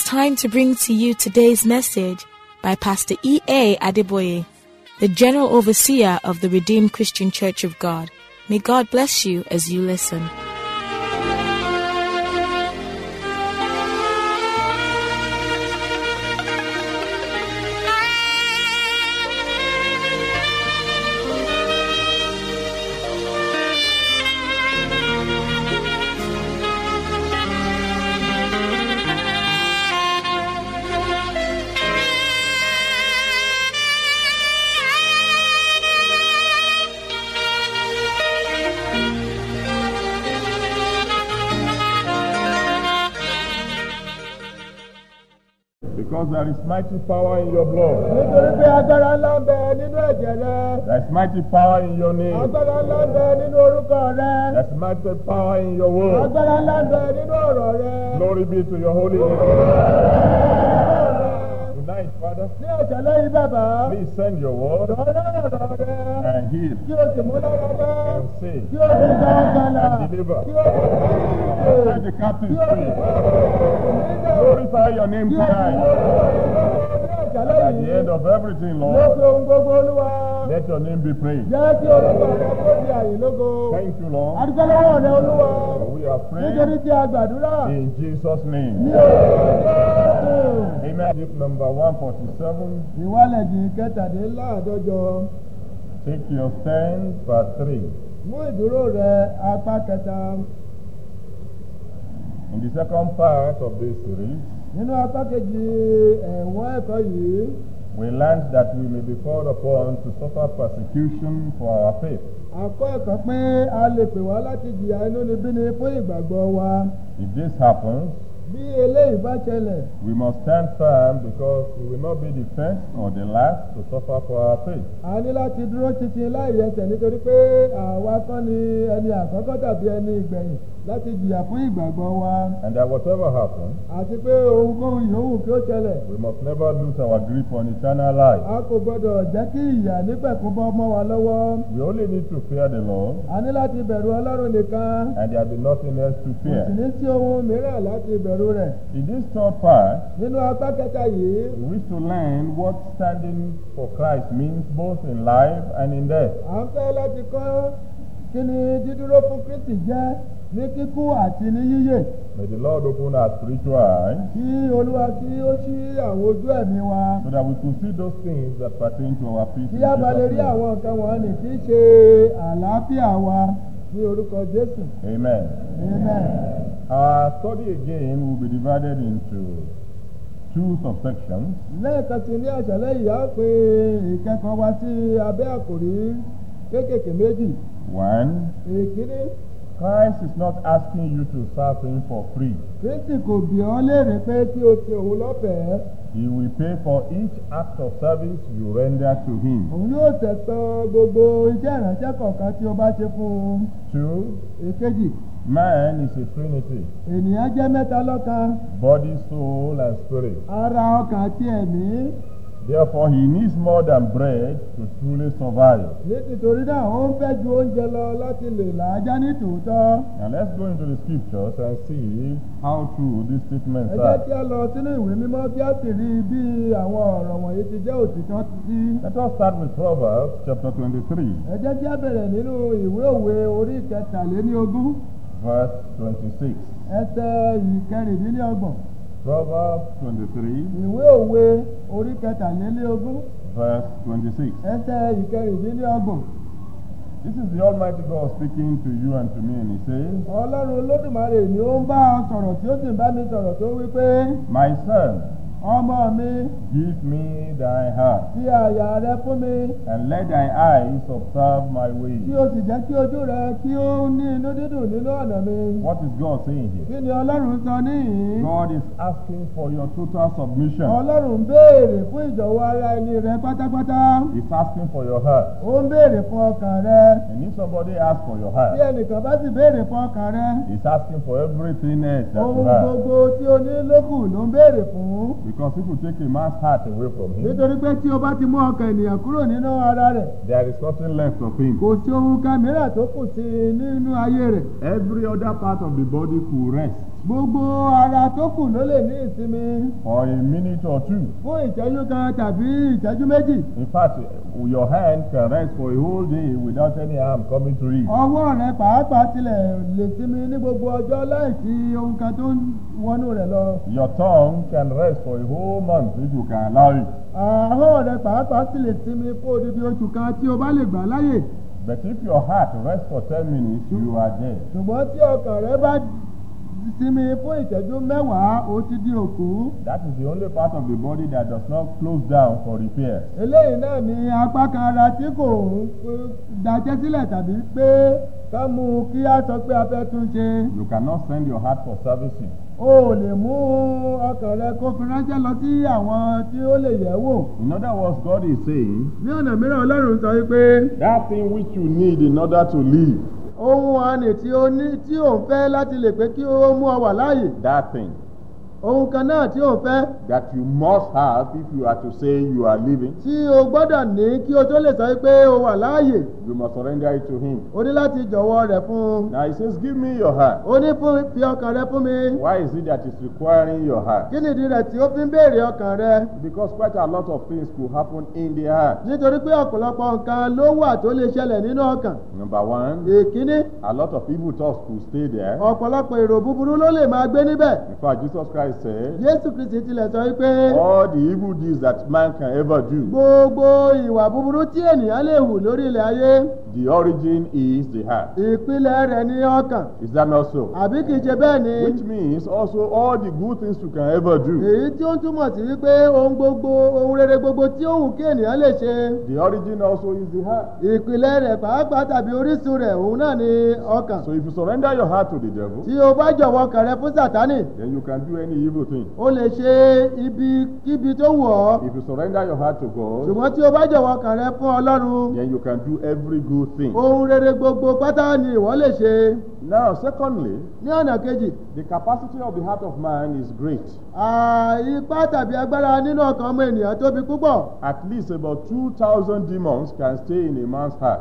time to bring to you today's message by Pastor E.A. Adeboye, the General Overseer of the Redeemed Christian Church of God. May God bless you as you listen. Because there is mighty power in your blood. nítorí pé agbára ńlá ń bẹ nínú ẹ̀jẹ̀ rẹ There is mighty power in your name. agbára ńlá ń bẹ nínú orúkọ rẹ There is mighty power in your word. agbára ńlá ń bẹ nínú ọ̀rọ̀ rẹ. Glory be to your holy name. Tonight, Father, ní ọ̀sẹ̀ lẹ́yìn bàbá please send your word lọ́rọ́ ọ̀rọ̀ rẹ and heal kí o sì mú lára dá and save kí o sì gba ọ̀gbàlà and deliver. kí o sì Set the captives free. Glorify your name kí o sì tonight. ní ọ̀sẹ̀ And at the lẹ́yìn end of everything, ló Lord, fi ohun gbogbo olúwa let your name be praised. jẹ́ kí orúkọ rẹ kó di àyè lógo. Thank you, Lord. adúgbò lọ́wọ́ rẹ olúwa For we are nítorí praying tí a gbàdúrà in Jesus' ní name. orúkọ Jésù. Amen. Luke number 147. ìwálẹ̀jì kẹtàdínláàdọ́jọ Take your stand, part 3. mú ìdúró rẹ apá kẹta In the second part of this series, nínú apá kejì ẹ̀wọ̀n ẹ̀kọ́ yìí we learned that we may be called upon to suffer persecution for our faith. akọ́ ẹ̀kọ́ pé a lè pè wá láti jìyà inúnibíni fún ìgbàgbọ́ wa If this happens, bí eléyìí bá ṣẹlẹ̀ we must stand firm because we will not be the first or the last to suffer for our faith. a ní láti dúró títí láì yẹsẹ̀ nítorí pé àwa kọ́ ni ẹni àkọ́kọ́ tàbí ẹni ìgbẹ̀yìn láti jìyà fún ìgbàgbọ́ wa And that whatever happens, àti pé ohunkóhun yòówù kí ó ṣẹlẹ̀ we must never lose our grip on eternal life. a kò gbọdọ̀ jẹ́ kí ìyà nípẹ̀kún bọ́ mọ́ wa lọ́wọ́ We only need to fear the Lord, a ní láti bẹ̀rù ọlọ́run nìkan and there will be nothing else to kò sì fear. ní sí ohun mìíràn láti bẹ̀rù rẹ̀ In this third part, nínú apá kẹta yìí we wish to learn what standing for Christ means both in life and in death. à ń fẹ́ láti kọ́ kí ni dídúró fún kristi jẹ́ ní kíkú àti ní yíyè May the Lord open our spiritual eyes kí olúwa kí ó ṣí àwọn ojú ẹ̀mí wa so that we could see those things that pertain to our peace. kí in a bá lè Jesus' rí name. àwọn nǹkan wọ̀nyí tí í ṣe àlàáfíà wa ní orúkọ jésù Amen. amen. Our study again will be divided into two subsections. lẹ́ẹ̀kan sí ní àṣálẹ́ yìí á pé ìkẹ́kọ̀ọ́ wa sí abẹ́ àkòrí kéékèèké méjì One, èkíní Christ is not asking you to serve Him for free. kristi kò bí ọ léèrè pé kí o sin òun lọ́fẹ̀ẹ́ He will pay for each act of service you render to Him. òun yóò tẹ̀sán gbogbo iṣẹ́ ìránṣẹ́ kọ̀ọ̀kan tí o bá ṣe fún un Two, èkejì man is a trinity ènìyàn jẹ́ mẹ́ta lọ́kan body, soul, and spirit. ara ọkàn àti ẹ̀mí Therefore, he needs more than bread to truly survive. nítorí náà ó ń fẹ́ ju oúnjẹ lọ láti lè làájá ní tòótọ́ Now, let's go into the scriptures and see how true these statements ẹ jẹ́ are. kí a lọ sínú ìwé mímọ́ kí a sì rí bí àwọn ọ̀rọ̀ wọ̀nyí ti jẹ́ òtítọ́ sí. Let us start with Proverbs chapter 23, ẹ jẹ́ kí a bẹ̀rẹ̀ nínú ìwé òwe orí ìkẹtàléníogún verse 26. ẹsẹ̀ ìkẹrìndínlọ́gbọ̀n Proverbs 23, ìwé òwe orí ìkẹtàléníogún verse 26. ẹsẹ̀ ìkẹrìndínlọ́gbọ̀n This is the Almighty God speaking to you and to me, and He says, ọlọ́run olódùmarè ni ó ń bá ọ sọ̀rọ̀ tí ó sì ń bá mi sọ̀rọ̀ tó wí pé My son, ọmọ mi give me thy heart, fi àyà rẹ fún mi and let thy eyes observe my kí ways. o sì jẹ́ kí ojú rẹ kí ó ní inú dídùn nínú ọ̀nà mi. What is God saying here? kí ni ọlọ́run sọ níhìn-ín? God is asking for your total submission. ọlọ́run ń béèrè fún ìjọ̀wọ́ ara ẹni rẹ pátápátá. He's asking for your heart. ó ń béèrè fún ọkàn rẹ. And if somebody asks for your bí heart, ẹnìkan bá sì béèrè fún ọkàn rẹ. he's asking for everything else that you ohun have. gbogbo tí o ní lókù ló ń béèrè fún. Because if you take a man's heart away from him, nítorí pé tí o bá ti mú ọkàn ènìyàn kúrò nínú ara rẹ̀ there is nothing left of him. kò sí ohun kan mìíràn tó kù sí i nínú ayé rẹ̀. Every other part of the body could rest gbogbo ara tó kù ló lè ní ìsinmi for a minute or two. fún ìṣẹ́jú kan tàbí ìṣẹ́jú méjì. In fact, your hand can rest for a whole day without any harm coming to it. ọwọ́ rẹ pàápàá tilẹ̀ lè sinmi ní gbogbo ọjọ́ láìsí ohun kan tó ń wọnú rẹ̀ lọ. Your tongue can rest for a whole month if you can allow it. ahọ́n rẹ pàápàá sì lè sinmi fún odidi oṣù kan tí o bá lè gbà láyè. But if your heart rests for 10 minutes, you are dead. ṣùgbọ́n tí ọkàn rẹ bá sinmi fún ìṣẹ́jú mẹ́wàá ó ti di òkú. That is the only part of the body that does not close down for repair. eléyìí náà ni apá kan ara tí kò ń dájẹ́ sílẹ̀ tàbí pé ká mú un kí á sọ pé a fẹ́ tún ṣe. You cannot send your heart for servicing. o ò lè mú ọkàn rẹ kó fi ránṣẹ́ lọ sí àwọn tí ó lè yẹ̀ wò. In other words, God is saying, ní ọ̀nà mìíràn ọlọ́run sọ wípé that thing which you need in order to live, ohun àní tí ó ní tí ò ń fẹ́ láti lè pé kí ó mú ọ wà láàyè that thing ohun kan náà tí ò ń fẹ́ that you must have if you are to say you are living, tí o gbọ́dọ̀ ní kí o tó lè sọ pé o wà láàyè you must surrender it to Him. o ní láti jọ̀wọ́ rẹ̀ fún un. Now He says, Give me your heart. o ní fún fi ọkàn rẹ fún mi. Why is it that it's requiring your heart? kí nìdí rẹ̀ tí ó fi ń béèrè ọkàn rẹ? Because quite a lot of things could happen in the heart. nítorí pé ọ̀pọ̀lọpọ̀ nǹkan ló wà tó lè ṣẹlẹ̀ nínú ọkàn. Number one, èkíní a lot of evil thoughts could stay there. ọ̀pọ̀lọpọ̀ èrò búburú ló lè máa gbé níbẹ̀. In fact, Jesus Christ said, jésù kristi tilẹ̀ sọ wípé all the evil deeds that man can ever do, gbogbo ìwà búburú tí ènìyàn lè hù lórí ilẹ̀ ayé the origin is the heart. ìpìlẹ̀ rẹ̀ ní ọkàn Is that not so? àbí kìí ṣe bẹ́ẹ̀ ni Which means also all the good things you can ever do, èyí tí ó ń túmọ̀ sí wípé ohun gbogbo ohun rere gbogbo tí ó wù kí ènìyàn lè ṣe the origin also is the heart. ìpìlẹ̀ rẹ̀ pàápàá tàbí orísun rẹ̀ òun náà ni ọkàn So if you surrender your heart to the devil, tí o bá jọ̀wọ́ ọkàn rẹ fún sàtánì then you can do any evil thing. o lè ṣe ibi kíbi tó wù ọ́ If you surrender your heart to God, ṣùgbọ́n tí o bá jọ̀wọ́ ọkàn rẹ fún ọlọ́run then you can do every good thing. ohun rere gbogbo pátá ni ìwọ lè ṣe Now, secondly, ní ọ̀nà kejì the capacity of the heart of man is great. à, ipá tàbí agbára nínú ọkàn ọmọ ènìyàn tóbi púpọ̀ At least about 2,000 demons can stay in a man's heart.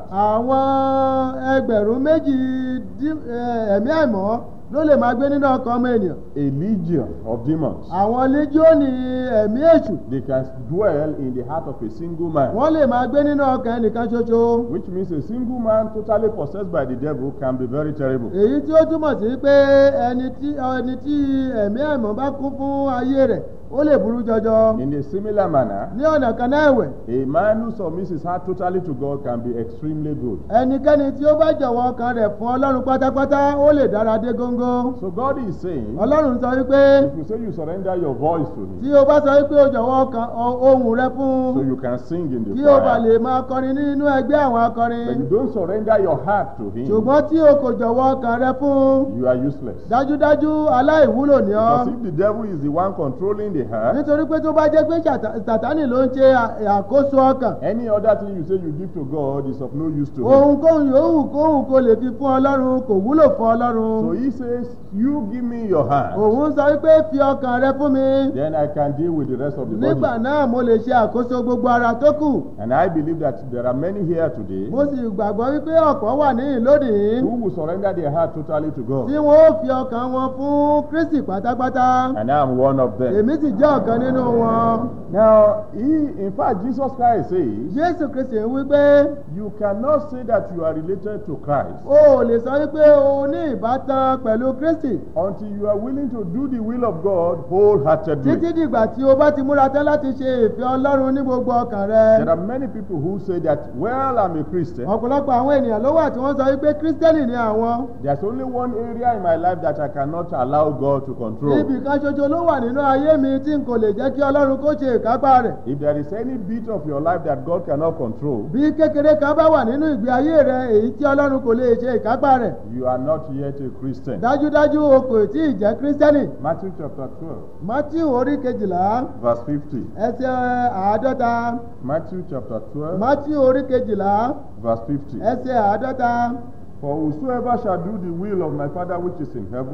àwọn ẹgbẹ̀rún méjì dí- ẹ, ẹ̀mí àìmọ́ ló lè máa gbé nínú ọkàn ọmọ ènìyàn A legion of demons. àwọn líjíọ́nì ẹ̀mí èṣù They can dwell in the heart of a single man. wọ́n lè máa gbé nínú ọkàn ẹnìkan ṣoṣo Which means a single man totally possessed by the devil can be very terrible. èyí tí ó túmọ̀ sí pé ẹni tí ẹni tí ẹ̀mí àìmọ́ bá kún fún ayé rẹ̀ ó lè burú jọjọ In a similar manner, ní ọ̀nà kan náà ẹ̀wẹ̀ a man who submits his heart totally to God can be extremely good. ẹnikẹ́ni tí ó bá jọ̀wọ́ ọkàn rẹ̀ fún ọlọ́run pátápátá ó lè dára dé góńgó So God is saying, ọlọ́run sọ wípé if you say you surrender your voice to Him, tí o bá sọ wípé o jọ̀wọ́ ọkàn ọ- ohùn rẹ fún so you can sing in the kí o bá choir, lè máa kọrin nínú ẹgbẹ́ àwọn akọrin but you don't surrender your heart to Him, ṣùgbọ́n tí o kò jọ̀wọ́ ọkàn rẹ fún you are useless. dájúdájú aláìwúlò ni ọ́ Because if the devil is the one controlling the heart, nítorí pé tó bá jẹ́ pé Ṣàtá- sàtánì ló ń ṣe à- àkóso ọkàn any other thing you say you give to God is of no use to Him. ohunkóhun yòówù kóhùn kó lè fi fún ọlọ́run kò wúlò fún ọlọ́run So He says, You give me your heart, òun sọ wípé fi ọkàn rẹ fún mi then I can deal with the rest of the nígbà body. náà mo lè ṣe àkóso gbogbo ara tó kù And I believe that there are many here today mo sì gbàgbọ́ wípé ọ̀pọ̀ wà níhìn lónìí who will surrender their heart totally to tí God. wọ́n ó fi ọkàn wọn fún kristi pátápátá And I am one of them. èmi sì jẹ́ ọ̀kan nínú wọn Now, he, in fact, Jesus Christ says, jésù kristi ń wí pé You cannot say that you are related to Christ o ò lè sọ wípé o ní ìbátan pẹ̀lú kristi until you are willing to do the will of God wholeheartedly. títí dìgbà tí o bá ti múra tán láti ṣe ìfẹ́ ọlọ́run ní gbogbo ọkàn rẹ There are many people who say that, well, I'm a Christian. ọ̀pọ̀lọpọ̀ àwọn ènìyàn ló wà tí wọ́n sọ wípé kírísítẹ́nì ni àwọn There's only one area in my life that I cannot allow God to control. ibì kan ṣoṣo ló wà nínú ayé mi tí n kò lè jẹ́ kí ọlọ́run kó ṣe ìkápá rẹ̀ If there is any bit of your life that God cannot control, bí kékeré kan bá wà nínú ìgbé ayé rẹ èyí tí ọlọ́run kò lè ṣe ìkápá rẹ̀ you are not yet a Christian. dájúdájú o kò tí ì jẹ́ kírísítẹ́nì Matthew chapter 12, matthew orí kejìlá verse 50. ẹsẹ̀ àádọ́ta Matthew chapter 12, matthew orí kejìlá verse 50. ẹsẹ̀ àádọ́ta For whosoever shall do the will of my Father which is in heaven,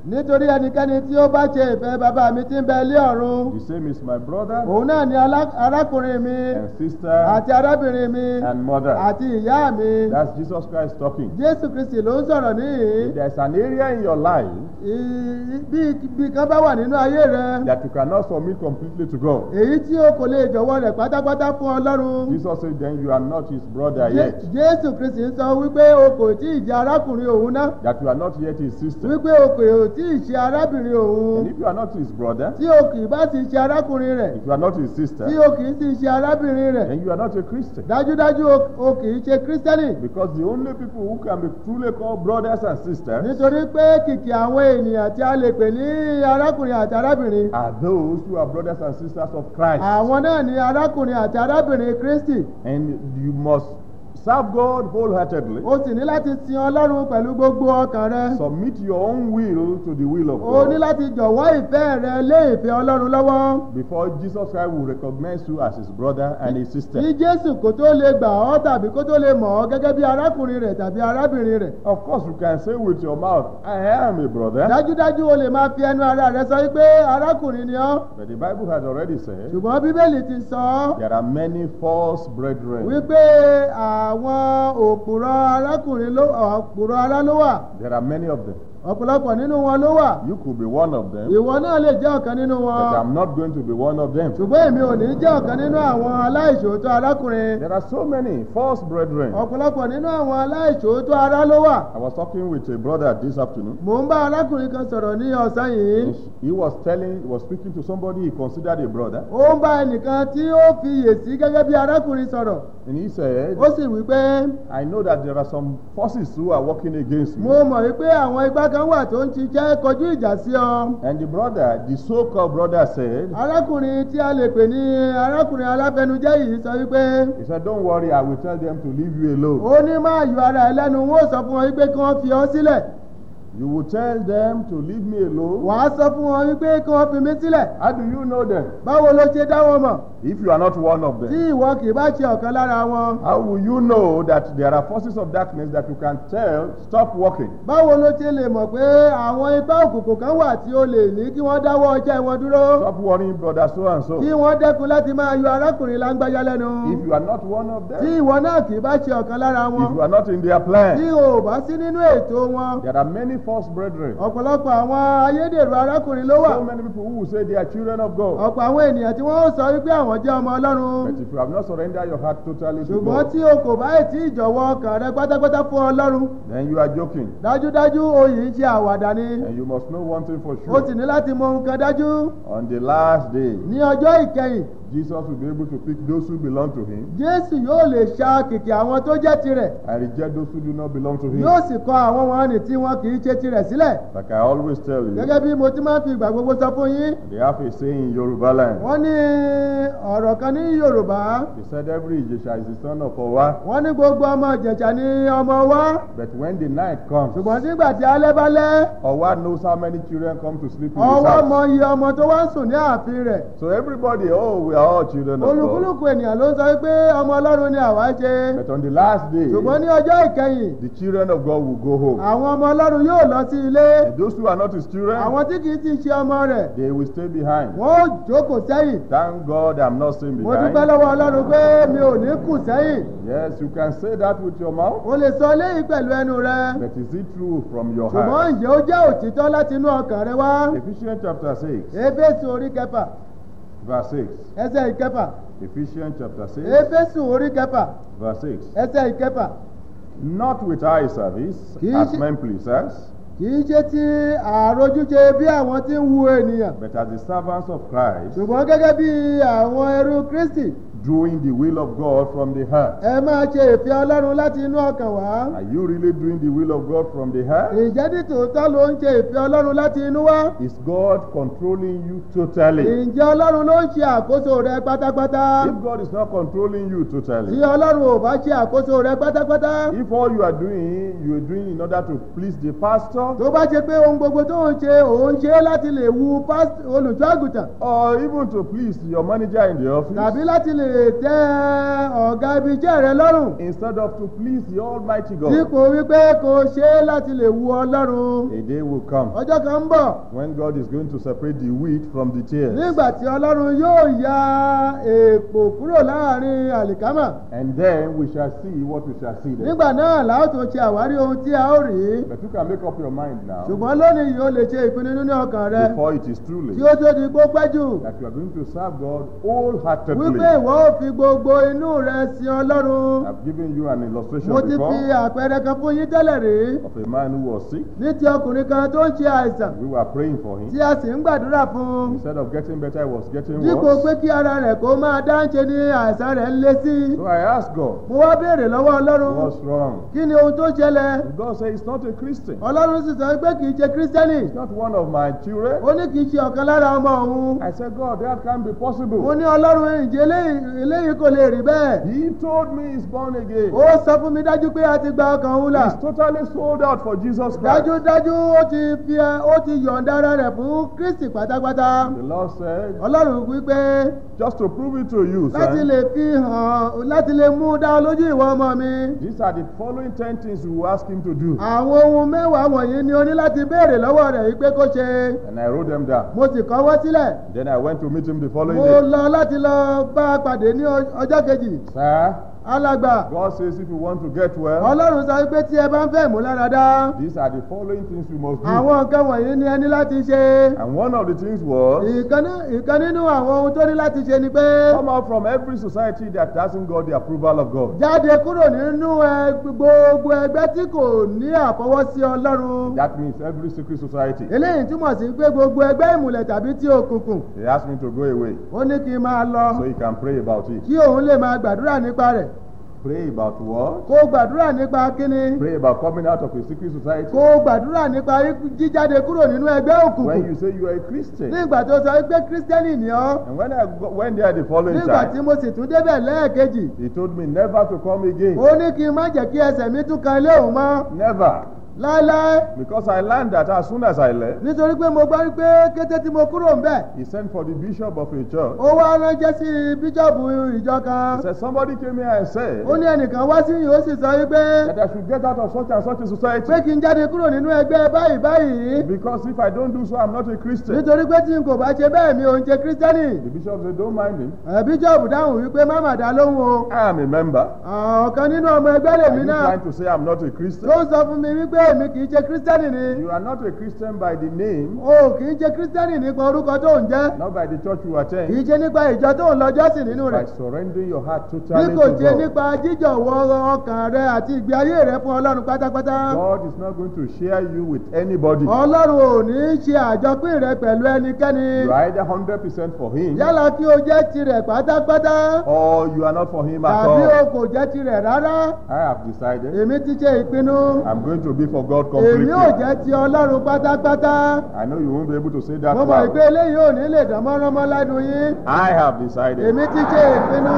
nítorí ẹnikẹ́ni tí ó bá ṣe ìfẹ́ bàbá mi tí ń bẹ ilé ọ̀run The same is my brother òun náà ni alá- arákùnrin mi and sister àti arábìnrin mi and mother. àti ìyá mi That's Jesus Christ talking. jésù kristi ló ń sọ̀rọ̀ níhìn If there's an area in your life Ì- bí bí kan bá wà nínú ayé rẹ that you cannot submit completely to God, èyí tí o kò lè jọ̀wọ́ rẹ̀ pátápátá fún ọlọ́run Jesus said, then you are not his brother Jé- yet. jésù kristi ń sọ wípé o kò tí ì jẹ́ arákùnrin òun náà That you are not yet his sister. wípé o kò tí ì ṣe arábìnrin And òun if you are not his brother, tí o kì í bá ti ṣe arákùnrin rẹ̀ if you are not his sister, tí o kì í sì ṣe arábìnrin rẹ̀ then you are not a Christian. dájúdájú o- o kì í ṣe kírísítẹ́nì Because the only people who can be truly called brothers and sisters nítorí pé kìkì àwọn ènìyàn tí a lè pè ní arákùnrin àti arábìnrin are those who are brothers and sisters of Christ. àwọn náà ni arákùnrin àti arábìnrin kristi And you must serve God wholeheartedly. o sì ní láti sin ọlọ́run pẹ̀lú gbogbo ọkàn rẹ Submit your own will to the will of o ní God láti jọ̀wọ́ ìfẹ́ rẹ lé ìfẹ́ ọlọ́run lọ́wọ́ before Jesus Christ will recognize you as his brother and his sister. kí jésù kó tó lè gbà ọ́ tàbí kó tó lè mọ̀ ọ́ gẹ́gẹ́ bí arákùnrin rẹ̀ tàbí arábìnrin rẹ̀ Of course, you can say with your mouth, I am a brother. dájúdájú o lè máa fi ẹnu ara rẹ sọ wípé arákùnrin ni ọ́ But the Bible has already said ṣùgbọ́n bíbélì ti sọ ọ́ there are many false brethren. wípé àwọn òpùrọ̀ arákùnrin ló òpùrọ̀ ará ló wà There are many of them. ọ̀pọ̀lọpọ̀ nínú wọn ló wà You could be one of them, ìwọ náà lè jẹ́ ọ̀kan nínú but wọn I'm not going to be one of them. ṣùgbọ́n èmi ò ní jẹ́ ọ̀kan nínú àwọn aláìṣòótọ́ arákùnrin There are so many false brethren. ọ̀pọ̀lọpọ̀ nínú àwọn aláìṣòótọ́ ará ló wà I was talking with a brother this afternoon. mò ń bá arákùnrin kan sọ̀rọ̀ ní ọ̀sán yìí He was telling, he was speaking to somebody he considered a brother, ó ń bá ẹnìkan tí ó fi yèsí gẹ́gẹ́ bí arákùnrin sọ̀rọ̀ and he said, ó sì wí pé I know that there are some forces who are working against mo me. mọ̀ wípé àwọn igbá kan wà tó ń ṣiṣẹ́ kọjú ìjà sí ọ And the brother, the so-called brother said, arákùnrin tí a lè pè ní arákùnrin aláfẹnujẹ́ yìí sọ wípé he said, don't worry, I will tell them to leave you alone. ó ní máa yọ ara ẹ lẹ́nu wọn ó sọ fún wọn wípé kí wọ́n fi ọ sílẹ̀ You will tell them to leave me alone. wàá sọ fún wọn wípé kí wọ́n fi mí sílẹ̀ How do you know them? báwo ló ṣe dá wọn mọ̀ If you are not one of tí them, ìwọ kì í bá ṣe ọ̀kan lára wọn how will you know that there are forces of darkness that you can tell stop working? báwo ló ṣe lè mọ̀ pé àwọn ipá òkùnkùn kan wà tí ó lè ní kí wọ́n dáwọ́ ọjọ́ wọn dúró Stop worrying, brother so and so. kí wọ́n dẹ́kun láti máa yọ arákùnrin lágbájá lẹ́nu If you are not one of tí them, ìwọ náà kì í bá ṣe ọ̀kan lára wọn if you are not in their tí plan, o ò bá sí nínú ètò wọn there are many false brethren. ọ̀pọ̀lọpọ̀ àwọn ayédèrú arákùnrin ló wà So many people who will say they are children of God. ọ̀pọ̀ àwọn ènìyàn tí wọ́n ó sọ wípé àwọn jẹ́ ọmọ ọlọ́run But if you have not surrendered your heart totally to ṣùgbọ́n God, tí o kò bá tí ìjọ̀wọ́ ọkàn rẹ pátápátá fún ọlọ́run then you are joking. dájúdájú oyè ń ṣe àwàdà ni And you must know one thing for o sì sure. ní láti mọ nǹkan dájú On the last day, ní ọjọ́ ìkẹyìn Jesus will be able to pick those who belong to him jésù yóò lè ṣa kìkì àwọn tó jẹ́ tirẹ̀ and reject those who do not belong to him. yóò sì kọ àwọn wọn nì tí wọn kì í ṣe tirẹ̀ sílẹ̀ Like I always tell you, gẹ́gẹ́ bí mo ti máa ń fi ìgbà gbogbo sọ fún yín they have a saying in Yoruba land. wọ́n ní ọ̀rọ̀ kan ní yorùbá They said every Ijesha is the son of Owa. wọ́n ní gbogbo ọmọ ìjẹ̀ṣà ní ọmọ wa But when the night comes, ṣùgbọ́n nígbà tí alẹ́ bá lẹ́ Owa knows how many children come to sleep in his ọwọ́ mọ house. iye ọmọ tó wá ń sùn ní ààfin rẹ̀ So everybody, oh, we are all children of God. olúkúlùkù ènìyàn ló ń sọ pé ọmọ ọlọ́run ni àwa ṣe But on the last day, ṣùgbọ́n ní ọjọ́ ìkẹyìn the children of God will go home. àwọn ọmọ ọlọ́run yóò lọ sí ilé And those who are not his children, àwọn tí kì í ti ṣe ọmọ rẹ̀ they will stay behind. wọ́n ó jókòó sẹ́yìn Thank God I'm not staying mo dúpẹ́ behind. lọ́wọ́ ọlọ́run pé mi ò ní kù sẹ́yìn Yes, you can say that with your mouth, o lè sọ eléyìí pẹ̀lú ẹnu rẹ but is it true from your ṣùgbọ́n heart? ǹjẹ́ ó jẹ́ òtítọ́ láti inú ọkàn rẹ wá Ephesians chapter 6, éfésù orí kẹfà verse 6. ẹsẹ̀ ìkẹfà Ephesians chapter 6, éfésù orí kẹfà verse 6. ẹsẹ̀ ìkẹfà Not with eye service Kì í as ṣe- men pleasers, kì í ṣe ti àròjúṣe bí àwọn tí ń wu ènìyàn but as the servants of Christ, ṣùgbọ́n gẹ́gẹ́ bí àwọn ẹrú kristi doing the will of God from the heart. ẹ máa ṣe ìfẹ́ ọlọ́run láti inú ọkàn wá Are you really doing the will of God from the heart? ǹjẹ́ ní tòótọ́ ló ń ṣe ìfẹ́ ọlọ́run láti inú wá Is God controlling you totally? ǹjẹ́ ọlọ́run ló ń ṣe àkóso rẹ pátápátá If God is not controlling you tí totally, ọlọ́run ò bá ṣe àkóso rẹ pátápátá if all you are doing, you are doing in order to please the pastor, tó bá ṣe pé ohun gbogbo tó ń ṣe òun ṣe láti lè wu pásítọ̀- olùṣọ́ àgùntàn or even to please your manager in the office, tàbí láti lè lè tẹ́ ọ̀gá ibi iṣẹ́ rẹ lọ́rùn instead of to please the Almighty God. dípò wípé kò ṣe é láti lè wu ọlọ́run A day will come ọjọ́ kan ń bọ̀ when God is going to separate the wheat from the tares. nígbà tí ọlọ́run yóò ya èèpò kúrò láàrin àlìkámà And then we shall see what we shall see then. nígbà náà la ó tó ṣe àwárí ohun tí a ó rí But you can make up your mind now ṣùgbọ́n lónìí yìí ó lè ṣe ìpinnu nínú ọkàn rẹ before it is too tí late ó tó di kó pẹ́ jù that you are going to serve God wholeheartedly. wípé ìwọ ó fi gbogbo inú rẹ sin ọlọ́run I've given you an illustration mo ti fi before àpẹẹrẹ kan fún yín tẹ́lẹ̀ rí of a man who was sick. ní ti ọkùnrin kan tó ń ṣe àìsàn We were praying for him. tí a sì ń gbàdúrà fún un Instead of getting better, it was getting dípò worse. pé kí ara rẹ̀ kó máa dáńṣe ní àìsàn rẹ̀ ń lé sí i So I asked God, mo wá béèrè lọ́wọ́ ọlọ́run what's wrong? kí ni ohun tó ṣẹlẹ̀ And God said, he's not a Christian. ọlọ́run sì sọ pé kì í ṣe kírísítẹ́nì He's not one of my children. ó ní kì í ṣe ọ̀kan lára ọmọ òun I said, God, that can't be mo possible. ní ọlọ́run ìjẹ́ eléyìí eléyìí kò lè rí bẹ́ẹ̀ He told me he's born again. ó sọ fún mi dájú pé a ti gba ọkàn òun là He's totally sold out for Jesus Christ. dájúdájú ó ti fi ẹ- ó ti yọ̀ǹda ara rẹ̀ fún kristi pátápátá The Lord said, ọlọ́run wípé just to prove it to you, láti son, lè fi hàn láti lè mú dá ọ lójú ìwọ ọmọ mi these are the following ten things you will ask him to do. àwọn ohun mẹ́wàá wọ̀nyí ni o ní láti béèrè lọ́wọ́ rẹ̀ yìí pé kó ṣe And I wrote them down. mo sì kọ́wọ́ sílẹ̀ Then I went to meet him the following mo day. lọ láti lọ bá a pàdé ní ọ- ọjọ́ kejì Sir, alàgbà God says if you want to get well, ọlọ́run sọ pé tí ẹ bá ń fẹ́ ìmúláradá these are the following things you must do. àwọn nǹkan wọ̀nyí ni ẹ ní láti ṣe And one of the things was ìkan ní- ìkan nínú àwọn ohun tó ní láti ṣe ni pé come out from every society that hasn't got the approval of God. jáde kúrò nínú ẹ- gbogbo ẹgbẹ́ tí kò ní àfọwọ́sí ọlọ́run That means every secret society. eléyìí túmọ̀ sí pé gbogbo ẹgbẹ́ ìmùlẹ̀ tàbí tí òkùnkùn He asked me to go away ó ní kí n máa lọ so he can pray about it. kí òun lè máa gbàdúrà nípa rẹ̀ Pray about what? kó gbàdúrà nípa kíni Pray about coming out of a secret society. kó gbàdúrà nípa jíjáde kúrò nínú ẹgbẹ́ When òkùnkùn you say you are a Christian. nígbà tó sọ pé kírísítẹ́nì ni ọ́ And when I go, went there the following nígbà tí time, mo sì tún débẹ̀ lẹ́ẹ̀kejì he told me never to come again. ó ní kí n má jẹ́ kí ẹsẹ̀ mi tún kan ilé òun mọ́ Never. láéláé Because I learned that as soon as I left, nítorí pé mo gbọ́ pé kété tí mo kúrò ń bẹ̀ he sent for the bishop of a church. ó wá ránṣẹ́ sí bíṣọ̀bù ìjọ kan He said, Somebody came here and said ó ní ẹnìkan wá sí yìí ó sì sọ wípé that I should get out of such and such a society. pé kí n jáde kúrò nínú ẹgbẹ́ báyìí báyìí Because if I don't do so, I'm not a Christian. nítorí pé tí n kò bá ṣe bẹ́ẹ̀ mi ò ń ṣe kírísítẹ́nì The bishop said, Don't mind him. ẹ̀ bíṣọ̀bù dáhùn wípé má mà dá lóhùn o I am a member. ọ̀kan nínú ọmọ ẹgbẹ́ Are lèmi you náà trying to say I'm not a Christian? tó ń sọ fún mi wípé èmi kì í ṣe kírísítẹ́nì ni You are not a Christian by the name, o kì í ṣe kírísítẹ́nì nípa orúkọ tó ń jẹ́ not by the church you kì í attend, ṣe nípa ìjọ tó ń lọ jọ́sìn nínú by rẹ̀ surrendering your heart bí totally kò to ṣe God. nípa jíjọ̀wọ́ ọkàn rẹ àti ìgbé ayé rẹ fún ọlọ́run pátápátá God is not going to share you with anybody. ọlọ́run ò ní í ṣe àjọpín rẹ pẹ̀lú ẹnikẹ́ni You are either 100% for Him yálà kí o jẹ́ tirẹ̀ pátápátá or you are not for Him at tàbí o all. kò jẹ́ tirẹ̀ rárá I have decided èmi ti ṣe ìpinnu I'm going to be for God èmi completely. ò jẹ́ ti ọlọ́run pátápátá I know you won't be able to say that mo mọ̀ pé loud. eléyìí ò ní lè dán mọ́ránmọ́ lẹ́nu yín I have decided èmi ti ṣe ìpinnu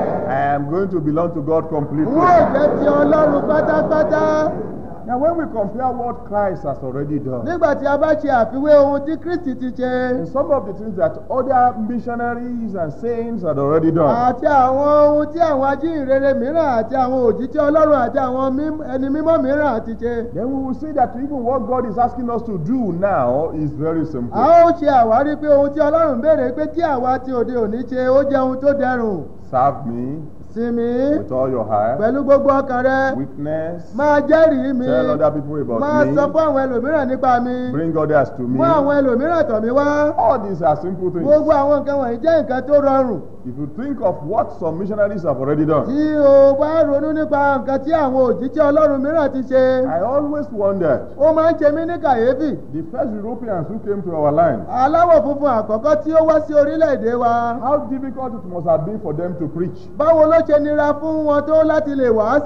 I am going to belong to God n completely. ó jẹ́ ti ọlọ́run pátápátá Now, when we compare what Christ has already done, nígbà tí a bá ṣe àfiwé ohun tí kristi ti ṣe and some of the things that other missionaries and saints had already done, àti àwọn ohun tí àwọn ajíhìnrere mìíràn àti àwọn òjíṣẹ́ ọlọ́run àti àwọn mím- ẹni mímọ́ mìíràn ti ṣe then we will see that even what God is asking us to do now is very simple. a ó ṣe àwárí pé ohun tí ọlọ́run béèrè pé kí àwa ti òde òní ṣe ó jẹ́ ohun tó dẹrùn Serve me sinmi with all your heart, pẹ̀lú gbogbo ọkàn rẹ weakness, máa jẹ́rìí mi tell other people máa about sọ me, fún àwọn ẹlòmíràn nípa mi bring others to me. mú àwọn ẹlòmíràn tọ̀ mí wá All these are simple things. gbogbo àwọn nǹkan wọ̀nyí jẹ́ nǹkan tó rọrùn If you think of what some missionaries have already done, tí o bá ronú nípa nǹkan tí àwọn òjíṣẹ́ ọlọ́run mìíràn ti ṣe I always wondered ó máa ń ṣe mí ní kàyéfì the first Europeans who came to our land, aláwọ̀ funfun àkọ́kọ́ tí ó wá sí orílẹ̀-èdè wa how difficult it must have been for them to preach. báwo ló ṣe nira fún wọn tó láti lè wàásù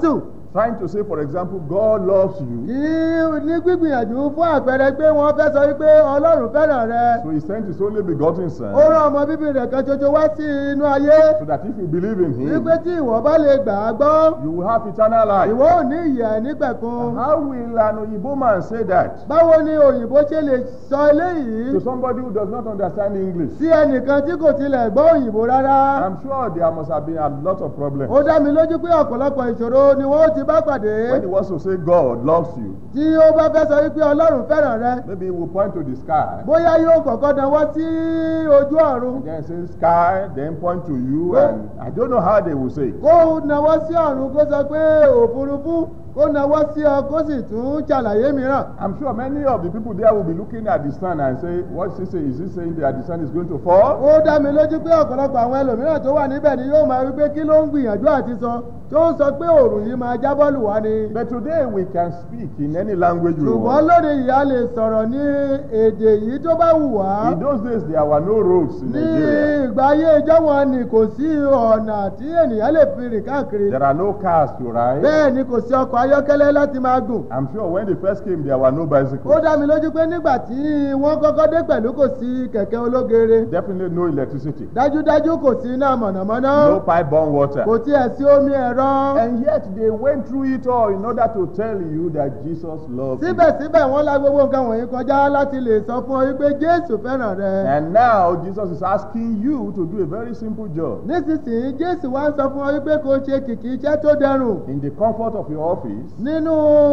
trying to say, for example, God loves you. kí ní gbígbìyànjú fún àpẹẹrẹ pé wọ́n fẹ́ sọ wípé ọlọ́run fẹ́ràn rẹ So he sent his only begotten son ó rán ọmọ bíbí rẹ̀ kan ṣoṣo wá sí inú ayé so that if you believe in him, wípé tí ìwọ bá lè gbà á gbọ́ you will have eternal life. ìwọ ò ní ìyè nígbẹ̀kun How will an Oyibo man say that báwo ni òyìnbó ṣe lè sọ eléyìí to somebody who does not understand English? sí ẹnìkan tí kò tilẹ̀ gbọ́ òyìnbó rárá I'm sure there must have been a lot of problems. ó dá mi lójú pé ọ̀pọ̀lọpọ̀ ìṣòro ni wọ́n ti bá pàdé When he wants to say God loves you, tí ó bá fẹ́ sọ wípé ọlọ́run fẹ́ràn rẹ maybe he will point to the sky. bóyá yóò kọ́kọ́ dánwọ́ sí ojú ọ̀run And then say sky, then point to you, and I don't know how they will say. it. kó nawọ́ sí ọ̀run kó sọ pé òfurufú kó nawọ́ sí ọ kó sì tún ṣàlàyé mìíràn I'm sure many of the people there will be looking at the sun and say, What's he saying? Is he saying that the sun is going to fall? ó dá mi lójú pé ọ̀pọ̀lọpọ̀ àwọn ẹlòmíràn tó wà níbẹ̀ ni yóò máa wí pé kí ló ń gbìyànjú àti sọ tó ń sọ pé òòrùn yìí máa jábọ́ lù wá ni. But today we can speak in any language we ṣùgbọ́n want. lónìí ìyá lè sọ̀rọ̀ ní èdè yìí tó bá wù wá. In those days, there were no roads in ní Nigeria. ìgbà ayé ìjọ wọn ni kò sí ọ̀nà tí ènìyàn lè fi rìn káàkiri. There are no cars to ride. bẹ́ẹ̀ ni kò sí ọkọ̀ ayọ́kẹ́lẹ́ láti máa gùn. I'm sure when they first came, there were no ó bicycles. dá mi lójú pé nígbà tí wọ́n kọ́kọ́ dé pẹ̀lú kò sí kẹ̀kẹ́ ológere. Definitely no electricity. dájúdájú kò sí iná mọ̀nàmọ́ná. No pipe borne water. kò tiẹ̀ sí omi ẹ̀rọ. And yet they went through it all in order to tell you that Jesus loves you. síbẹ̀síbẹ̀ wọ́n la gbogbo nǹkan wọ̀nyí kọjá láti lè sọ fún ọ wípé jésù fẹ́ràn rẹ. And now Jesus is asking you to do a very simple job. nísinsìnyí jésù wá ń sọ fún ọ wípé kò ṣe kìkì iṣẹ́ tó dẹrùn. In the comfort of your office, nínú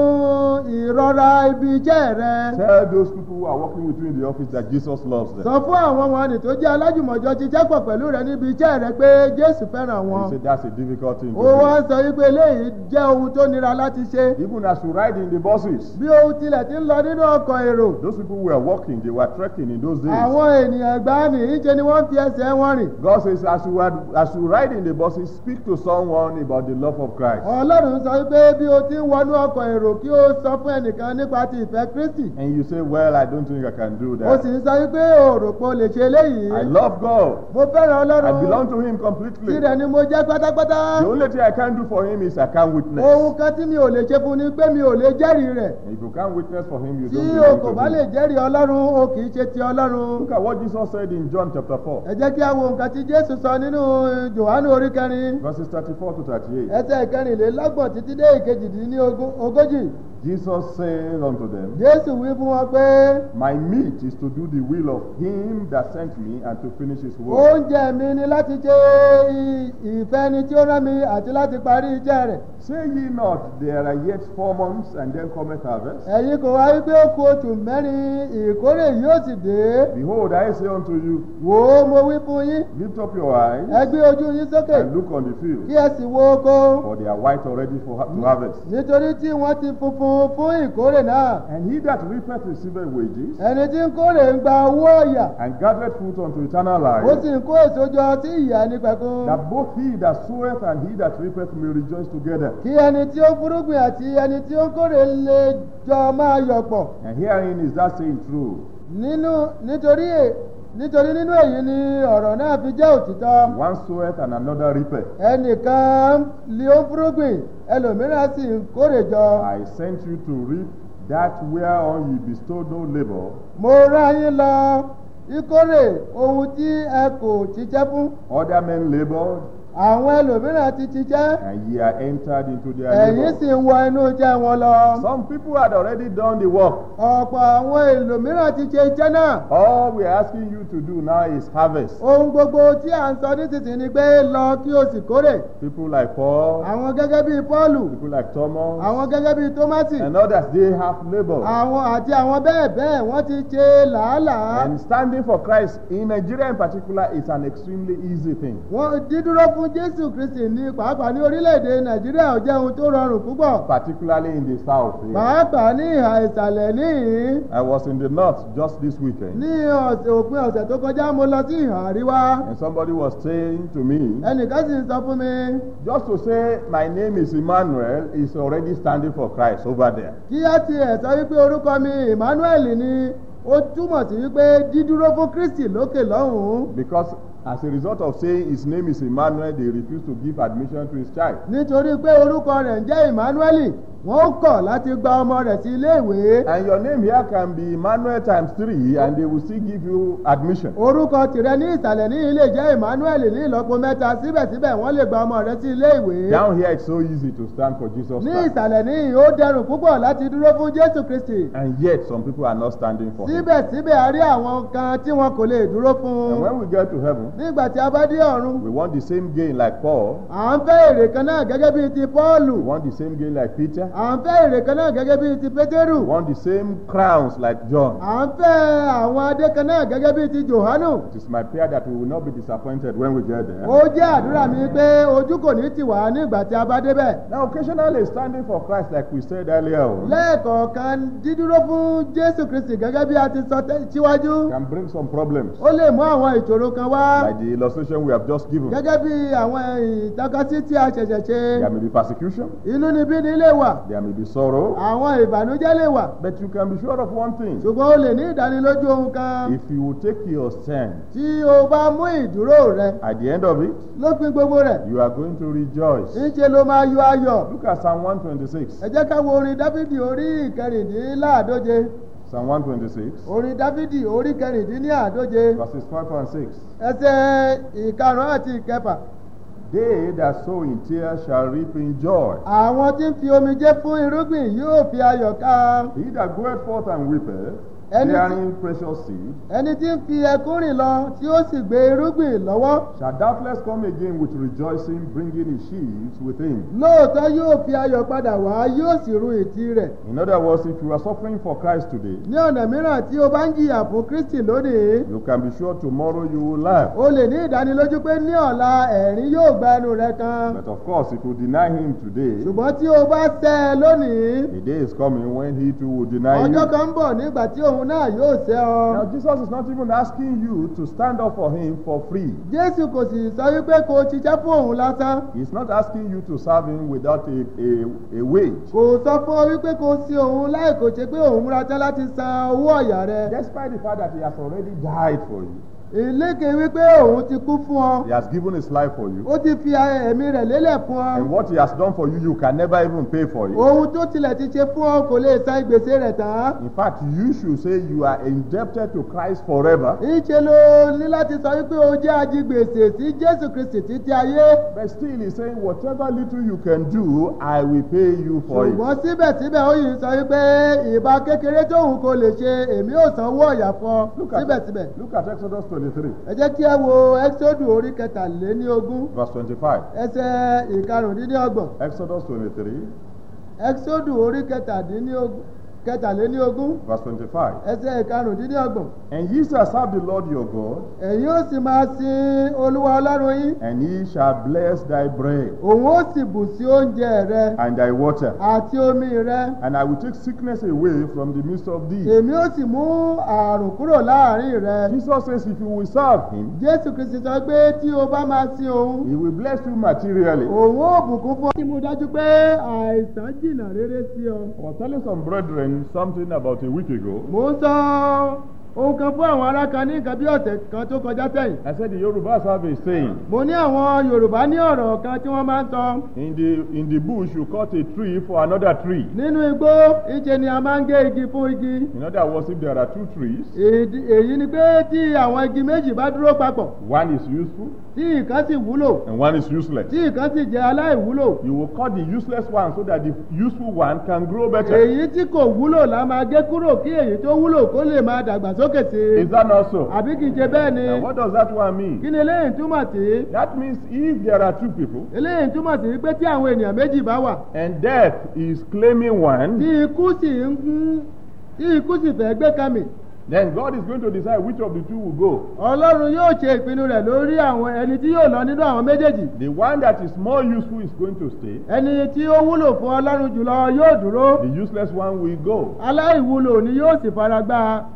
ìrora ibi iṣẹ́ rẹ. tell those people who are working with you in the office that Jesus loves them. sọ fún àwọn wọn nì tó jẹ́ alájùmọ̀jọ ṣiṣẹ́ pọ̀ pẹ̀lú rẹ níbi iṣẹ́ rẹ pé jésù fẹ́ràn You wọn. say that's a difficult thing to ó wá do. ń sọ wípé eléyìí jẹ́ ohun tó nira láti ṣe. Even as you ride in the buses, bí ohun tilẹ̀ ti ń lọ nínú ọkọ̀ èrò. those people were walking, they were trekking in those days. àwọn ènìyàn gbá nìyí ṣe ni wọ́n fi ẹsẹ̀ wọn rìn. God says, as you, are, as you ride in the buses, speak to someone about the love of Christ. ọlọ́run sọ wípé bí o ti ń wọnú ọkọ̀ èrò kí o sọ fún ẹnìkan nípa ti ìfẹ́ kristi. And you say, Well, I don't think I can do o sì that. ń sọ wípé òròpó lè ṣe eléyìí. I love God. mo fẹ́ràn I belong ọlọ́run. to Him completely. tirẹ̀ ni mo jẹ́ pátápátá. The only thing I can do for Him is I can't witness. ohun kan tí mi ò lè ṣe fún ni pé mi ò lè jẹ́rìí rẹ̀. And if you can't witness for Him, you tí don't o kò belong bá to lè Him. jẹ́rìí ọlọ́run o kì í ṣe ti ọlọ́run. Look at what Jesus said in John chapter 4, ẹ jẹ́ kí a wo nǹkan tí jésù sọ nínú jòhánù orí kẹrin. verses 34 to 38. ẹsẹ̀ ìkẹrìnlélọ́gbọ̀n títí dé ìkejìdínlógójì. Jesus said unto them, jésù wí fún wọn pé My meat is to do the will of Him that sent me and to finish His work. oúnjẹ mi ni láti ṣe i- ìfẹ́ ni tí ó rán mi àti láti parí iṣẹ́ rẹ̀. Say ye not, there are yet four months, and then cometh harvest? ẹ̀yin kò wá wípé ó ku oṣù mẹ́rin ìkórè yóò sì dé. Behold, I say unto you, wò ó mo wí fún yín lift up your eyes ẹ gbé ojú yín sókè and look on the kí field, ẹ sì wo oko for they are white already for ha- to harvest. nítorí tí wọ́n ti funfun fún ìkórè náà. And he that reapeth receiveth wages, ẹni tí ń kórè ń gba owó ọ̀yà and gathereth fruit unto eternal ó sì life, ń kó èso jọ sí ìyá nípẹ̀kun. that both he that soweth and he that reapeth may rejoice together. kí ẹni tí ó fúrúgbìn àti ẹni tí ó ń kórè lè jọ máa yọ̀ pọ̀. And herein is that saying true. nínú nítorí è- nítorí nínú èyí ni ọ̀rọ̀ náà fi jẹ́ òtítọ́. One soweth and another reapeth. ẹnìkan ni ó ń fúrúgbìn ẹlòmíràn sì ń kórè jọ. I sent you to reap that whereon ye bestowed no labor, mo rán yín lọ ìkórè ohun tí ẹ kò ṣiṣẹ́ fún. other men labored, àwọn ẹlòmíràn ti ṣiṣẹ́ and ye are entered into their ẹ̀yin labor. sì ń wọ inú iṣẹ́ wọn lọ. Some people had already done the work. ọ̀pọ̀ àwọn ẹlòmíràn ti ṣe iṣẹ́ náà. All we are asking you to do now is harvest. ohun gbogbo tí à ń sọ nísinsìnyí ni pé lọ kí o sì kórè. People like Paul, àwọn gẹ́gẹ́ bíi pọ́ọ̀lù people like Thomas, àwọn gẹ́gẹ́ bíi tómásì and others, they have labored. àwọn àti àwọn bẹ́ẹ̀ bẹ́ẹ̀ wọ́n ti ṣe làálàá. And standing for Christ in Nigeria in particular is an extremely easy thing. wọ́n dídúró fún jésù kristi ní pàápàá ní orílẹ̀-èdè nàìjíríà ò jẹ́ ohun tó rọrùn púpọ̀. Particularly in the south. here. pàápàá ní ìhà ìsàlẹ̀ níhìn I was in the north just this weekend. ní ọ̀sẹ̀ òpin ọ̀sẹ̀ tó kọjá mo lọ sí ìhà àríwá. And somebody was saying to me, ẹnìkan sì ń sọ fún mi just to say my name is Emmanuel is already standing for Christ over there. kí á tiẹ̀ sọ wípé orúkọ mi emmanuel ni ó túmọ̀ sí wípé dídúró fún kristi lókè lọ́hùn-ún. Because As a result of saying his name is Emmanuel, they refuse to give admission to his child. nítorí pé orúkọ rẹ̀ ń jẹ́ emmanuel wọ́n kọ̀ láti gba ọmọ rẹ̀ sí iléèwé And your name here can be Emmanuel times three, and they will still give you admission. orúkọ tìrẹ ní ìsàlẹ̀ ní ilé jẹ́ emmanuel ní ìlọ́po mẹ́ta síbẹ̀síbẹ̀ wọ́n lè gba ọmọ rẹ̀ sí iléèwé Down here, it's so easy to stand for Jesus ní Christ. ìsàlẹ̀ ní ó dẹrùn púpọ̀ láti dúró fún jésù kristi And yet, some people are not standing for him. síbẹ̀síbẹ̀ a rí àwọn kan tí wọn kò lè dúró fún And un when we get to heaven, nígbà tí a bá dé ọ̀run we want the same gain like Paul, à ń fẹ́ èrè kan náà gẹ́gẹ́ bíi ti pọ́ọ̀lù we want the same gain like Peter, à ń fẹ́ èrè kan náà gẹ́gẹ́ bíi ti pétérù we want the same crowns like John. à ń fẹ́ àwọn adé kan náà gẹ́gẹ́ bíi ti johanu It is my prayer that we will not be disappointed when we get there. ó jẹ́ àdúrà mi pé ojú kò ní tì wá nígbà tí a bá débẹ̀ Now, occasionally standing for Christ, like we said earlier, on, lẹ́ẹ̀kọ̀ọ̀kan dídúró fún jésù kristi gẹ́gẹ́ bí a ti sọ tẹ́- síwájú can bring some problems, ó lè mú àwọn ìṣòro kan wá like the illustration we have just given. gẹ́gẹ́ bí àwọn ìtọ́kasí tí a ṣẹ̀ṣẹ̀ ṣe There may be persecution, inú níbí ni lè wà there may be sorrow, àwọn ìbànújẹ́ lè wà but you can be sure of one thing. ṣùgbọ́n o lè ní ìdánilójú ohun kan If you will take your stand, tí o bá mú ìdúró rẹ at the end of it, lópin gbogbo rẹ̀ you are going to rejoice. ńṣe ló máa yọ ayọ̀ Look at Psalm 126. ẹ jẹ́ ká wo orin dáfídì orí ìkẹrìndínláàdóje Psalm 126, orin dáfídì orí kẹrìndínláàdóje verses 5 and 6. ẹsẹ̀ ìkarùn àti ìkẹfà They that sow in tears shall reap in joy. àwọn tí ń fi omijé fún irúgbìn yóò fi ayọ̀ ká He that goeth forth and weepeth, Any- bearing precious seed, ẹni tí ń fi ẹkún rìn lọ tí ó sì gbé irúgbìn lọ́wọ́ shall doubtless come again with rejoicing, bringing his sheaves with him. lóòótọ́ yóò fi ayọ̀ padà wá yóò sì ru ìtì rẹ̀ In other words, if you are suffering for Christ today, ní ọ̀nà mìíràn tí o bá ń jìyà fún kristi lónìí you can be sure tomorrow you will laugh. o lè ní ìdánilójú pé ní ọ̀la ẹ̀rín yóò gba ẹnu rẹ kan But of course, if you deny him today, ṣùgbọ́n tí o bá sẹ́ ẹ lónìí the day is coming when he too will deny ọjọ́ you. kan ń bọ̀ nígbà tí òun náà yóò sẹ́ ọ Now, Jesus is not even asking you to stand up for him for free. jésù kò sì sọ wípé kò ṣiṣẹ́ fún òun lásán He's not asking you to serve him without a, a, a wage. kò sọ fún ọ wípé kò sí òun láì kò ṣe pé òun múra tán láti san owó ọ̀yà rẹ Despite the fact that he has already died for you, ìlékè wípé òun ti kú fún ọ he has given his life for you. ó ti fi ẹ̀mí rẹ̀ lélẹ̀ fún ọ And what he has done for you, you can never even pay for it. ohun tó tilẹ̀ ti ṣe fún ọ kò lè san gbèsè rẹ̀ tán In fact, you should say you are indebted to Christ forever. ìṣe ló ní láti sọ wípé o jẹ́ ajigbèsè sí jésù kristi títí ayé But still, he's saying, whatever little you can do, I will pay you for it. ṣùgbọ́n síbẹ̀síbẹ̀ ó yìí sọ wípé ìbá kékeré tóun kò lè ṣe èmi ò sanwó ọ̀yà fún ọ Look at, síbẹ̀síbẹ̀ look at Exodus 23, ẹ jẹ́ kí ẹ wo ẹ́sọ́dù orí kẹtàléníogún verse 25. ẹsẹ̀ ìkarùndínlọ́gbọ̀n Exodus 23, ẹ́sọ́dù orí kẹtàdínlógún kẹtàléníogún verse 25. ẹsẹ̀ ìkarùndínlọ́gbọ̀n And ye shall serve the Lord your God, ẹ̀yin ó sì máa sin olúwa ọlọ́run yín and he shall bless thy bread òun ó sì bù sí oúnjẹ rẹ and thy water. àti omi rẹ And I will take sickness away from the midst of thee. èmi ó sì mú àrùn kúrò láàrin rẹ Jesus says, if you will serve him, jésù kristi sọ pé tí o bá máa sin òun he will bless you materially. òun ó bùkún fún ọ. kí mo dájú pé àìsàn jìnnà rere sí ọ. I was telling some brethren something about a week ago. mo ń sọ ohun kan fún àwọn ará kan ní nǹkan bí ọ̀sẹ̀ kan tó kọjá sẹ́yìn. I said the Yorubas have a saying. mo ní àwọn yorùbá ní ọ̀rọ̀ kan tí wọ́n máa ń sọ. In the in the bush, you cut a tree for another tree. nínú igbó ìṣe ni a máa ń gé igi fún igi. In other words, if there are two trees, Èdí- èyí ni pé tí àwọn igi méjì bá dúró papọ̀ one is useful tí ìkan sì wúlò and one is useless. tí ìkan sì jẹ́ aláìwúlò. You will cut the useless one so that the useful one can grow better. èyí tí kò wúlò la máa gé kúrò kí èyí tó wúlò kó lè máa dàgbàsókè sí i. Is that not so? àbí kì í ṣe bẹ́ẹ̀ ni. And what does that one kí mean? ni eléyìí túmọ̀ sí? That means if there are two people eléyìí túmọ̀ sí pé tí àwọn ènìyàn méjì bá wà and death is claiming tí one, ikú sì ń gún tí ikú sì fẹ́ gbé kàmì then God is going to decide which of the two will go. ọlọ́run yóò ṣe ìpinnu rẹ̀ lórí àwọn ẹni tí yóò lọ nínú àwọn méjèèjì The one that is more useful is going to stay. ẹni tí ó wúlò fún ọlọ́run jùlọ yóò dúró The useless one will go. aláìwúlò ni yóò sì fara gbá a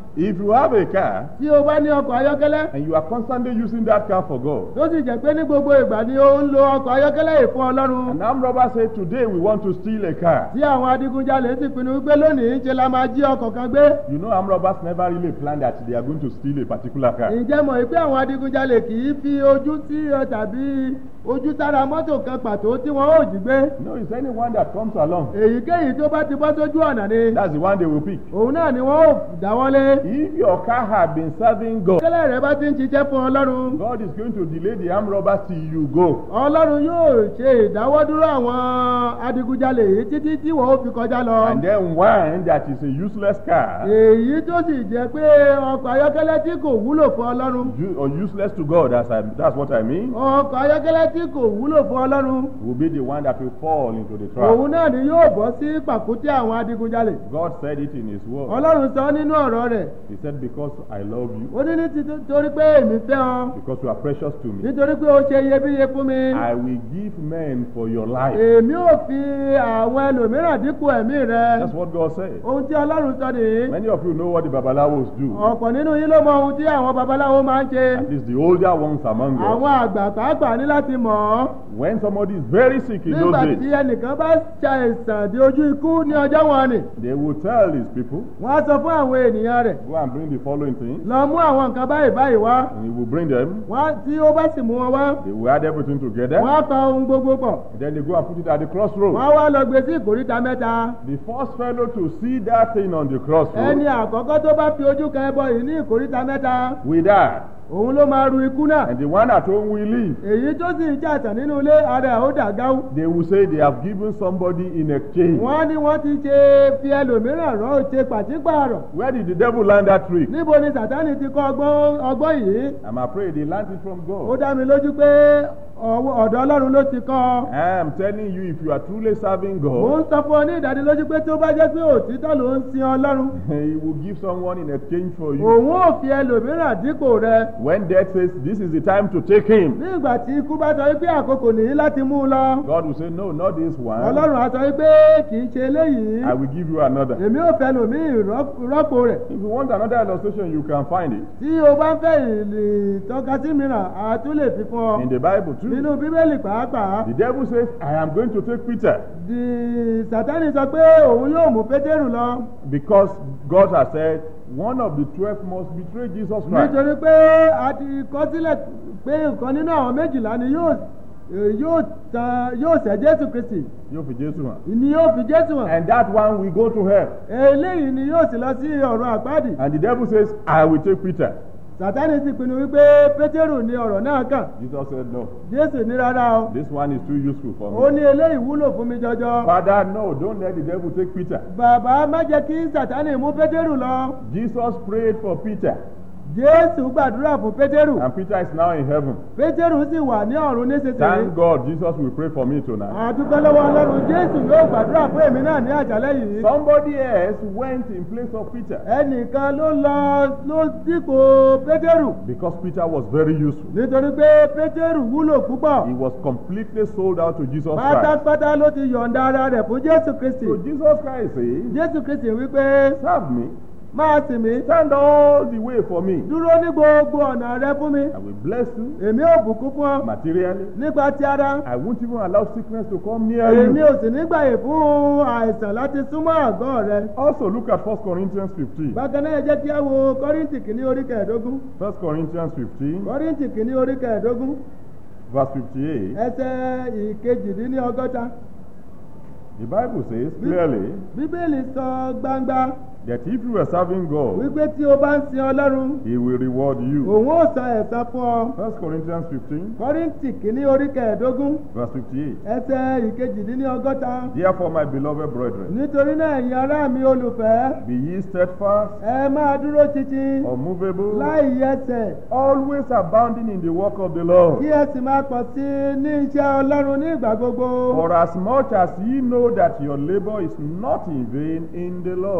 If you have a car tí o bá ní ọkọ̀ ayọ́kẹ́lẹ́ and you are constantly using that car for God, tó sì jẹ́ pé ní gbogbo ìgbà ni ó ń lo ọkọ̀ ayọ́kẹ́lẹ́ yìí fún ọlọ́run and armed robbers say, Today we want to steal a car. tí àwọn adigunjalè sì pinnu wípé lónìí ṣe la máa jí ọkọ̀ kan gbé You know, armed robbers never really plan that they are going to steal a particular car. ǹjẹ́ mọ̀ pé àwọn adigunjalè kì í fi ojú sí ọ tàbí ojú sára mọ́tò kan pàtó tí wọ́n ó jí gbé No, it's anyone that comes along. èyíkéyìí tó bá ti bọ́ sójú ọ̀nà ni That's the one they will pick. òun náà ni wọ́n ó dáwọ́lé If your car had been serving God, kẹ́lẹ́ rẹ bá ti ń ṣiṣẹ́ fún ọlọ́run God is going to delay the armed robbers till you go. ọlọ́run yóò ṣe ìdáwọ́dúró àwọn adigunjalè yìí títí tí wọ́n ó fi kọjá lọ. And then one that is a useless car èyí tó sì jẹ́ pé ọkọ̀ ayọ́kẹ́lẹ́ tí kò wúlò fún ọlọ́run u- or useless to God, that's, I, that's what I mean, ọkọ̀ ayọ́kẹ́lẹ́ tí kò wúlò fún ọlọ́run will be the one that will fall into the trap. òun náà ni yóò bọ́ sí pàkúté àwọn adigunjalè God said it in His word. ọlọ́run sọ nínú ọ̀rọ̀ rẹ̀ He said, Because I love you, ó ní nítorí pé èmi fẹ́ ọ because you are precious to me, nítorí pé ó ṣe iyebíye fún mi I will give men for your life. èmi ò fi àwọn ẹlòmíràn dípò ẹ̀mí rẹ That's what God said. ohun tí ọlọ́run sọ nìyí Many of you know what the Babalawos do. ọ̀pọ̀ nínú yín ló mọ ohun tí àwọn babaláwo máa ń ṣe At least the older ones among us. àwọn àgbà pàápàá ní láti mọ̀ ọ́ When somebody is very sick in nígbà those tí days, ẹnìkan bá ṣàìsàn di ojú ikú ní ọjọ́ wọn ni they will tell these people, wọ́n á sọ fún àwọn ènìyàn rẹ̀ Go and bring the following things, lọ mú àwọn nǹkan báyìí báyìí wá and he will bring them. wọ́n tí ó bá sì mú wọn wá They will add everything together. wọ́n á pa ohun gbogbo pọ̀ Then they go and put it at the crossroads. wọ́n á wá lọ gbé sí ìkóríta mẹ́ta The first fellow to see that thing on the ẹni crossroads àkọ́kọ́ tó bá fi ojú kan ẹbọ yìí ní ìkóríta mẹ́ta will die. òun ló máa ru ikú náà And the one at home will live. èyí tó sì ń jàtàn nínú ilé ara ẹ̀ ó dà gáwú They will say they have given somebody in exchange. wọ́n ní wọ́n ti ṣe fi ẹlòmíràn rọ́ ṣe pàṣípààrọ̀ Where did the devil learn that trick? níbo ni sàtánì ti kọ́ ọgbọ́n ọgbọ́n yìí I'm afraid he learned it from ó God. dá mi lójú pé ọwọ́- ọ̀dọ̀ ọlọ́run ló ti kọ́ ọ. I am telling you, if you are truly serving mo ń God, sọ fún ọ ní ìdánilójú pé tó bá jẹ́ pé òtítọ́ ló ń sin ọlọ́run he will give someone in exchange for you. òun ò fi ẹlòmíràn dípò rẹ When death says this is the time to take him, ní ìgbà tí ikú bá sọ wípé àkókò nìyí láti mú un lọ God will say, No, not this one. ọlọ́run á sọ wípé kì í ṣe eléyìí I will give you another. èmi ò fẹ́ lòmíì rọ́p- rọ́pò rẹ̀ If you want another illustration, you can find it tí o bá ń fẹ́ ìtọ́kasí mìíràn a tún lè fi fún ọ in the Bible too. nínú bíbélì pàápàá The devil says, I am going to take Peter di sátánì sọ pé òun yóò mú pétérù lọ because God has said one of the twelve must betray Jesus Christ. nítorí pé a ti kọ sílẹ̀ pé nǹkan nínú àwọn méjìlá ni yóò yóò tan yóò ṣẹ̀ jésù kristi Yóò fi Jésù hàn. ni yóò fi jésù hàn And that one will go to hell. eléyìí ni yóò sì lọ sí ọ̀rọ̀ àpáàdì And the devil says, I will take Peter. sátánì sì pinnu wípé pétérù ni ọ̀rọ̀ náà kàn Jesus said, No, jésù ní rárá o this one is too useful for ó me. ní eléyìí wúlò fún mi jọjọ Father, no, don't let the devil take Peter. bàbá má jẹ́ kí sátánì mú pétérù lọ Jesus prayed for Peter, jésù gbàdúrà fún pétérù and Peter is now in heaven. pétérù sì wà ní ọ̀run nísinsìnyí Thank God Jesus will pray for me tonight. àdúgbò lọ́wọ́ ọlọ́run jésù yóò gbàdúrà fún èmi náà ní àjálẹ́ yìí. Somebody else went in place of Peter ẹnìkan ló lọ ló dípò pétérù because Peter was very useful. nítorí pé pétérù wúlò He púpọ̀ was completely sold out to Jesus Christ. pátápátá ló ti yọ̀ǹda ara rẹ̀ fún jésù kristi So Jesus Christ says, jésù kristi wípé Serve me, máa sìn mí stand all the way for me. dúró ní gbogbo ọ̀nà rẹ fún mi I will bless you èmi ò bùkún fún ọ materially. nípa ti ara I won't even allow sickness to come near èmi you. ò sì nígbàyè fún àìsàn láti súnmọ́ àgọ́ rẹ Also, look at 1 Corinthians 15. bákan náà ẹ jẹ́ kí á wo kọ́ríntì kìíní orí kẹẹ̀ẹ́dógún 1 Corinthians 15, kọ́ríntì kìíní orí kẹẹ̀ẹ́dógún verse 58. ẹsẹ̀ ìkejìdínlọ́gọ́ta The Bible says clearly bíbélì sọ gbangba that if you are serving God, wípé tí o bá ń sin ọlọ́run He will reward you. òun ó san ẹ̀san fún ọ 1 Corinthians 15, kọ́ríntì kìíní orí kẹẹ̀ẹ́dógún verse 58. ẹsẹ̀ ìkejìdínlọ́gọ́ta Therefore, my beloved brethren, nítorí náà ẹ̀yin ará mi olùfẹ́ be ye steadfast, ẹ máa dúró títí unmovable, láì yẹsẹ̀ always abounding in the work of the Lord. kí ẹ sì máa pọ̀ sí i ní iṣẹ́ ọlọ́run ní ìgbà gbogbo For as much as ye know that your labor is not in vain in the Lord. níwọ̀n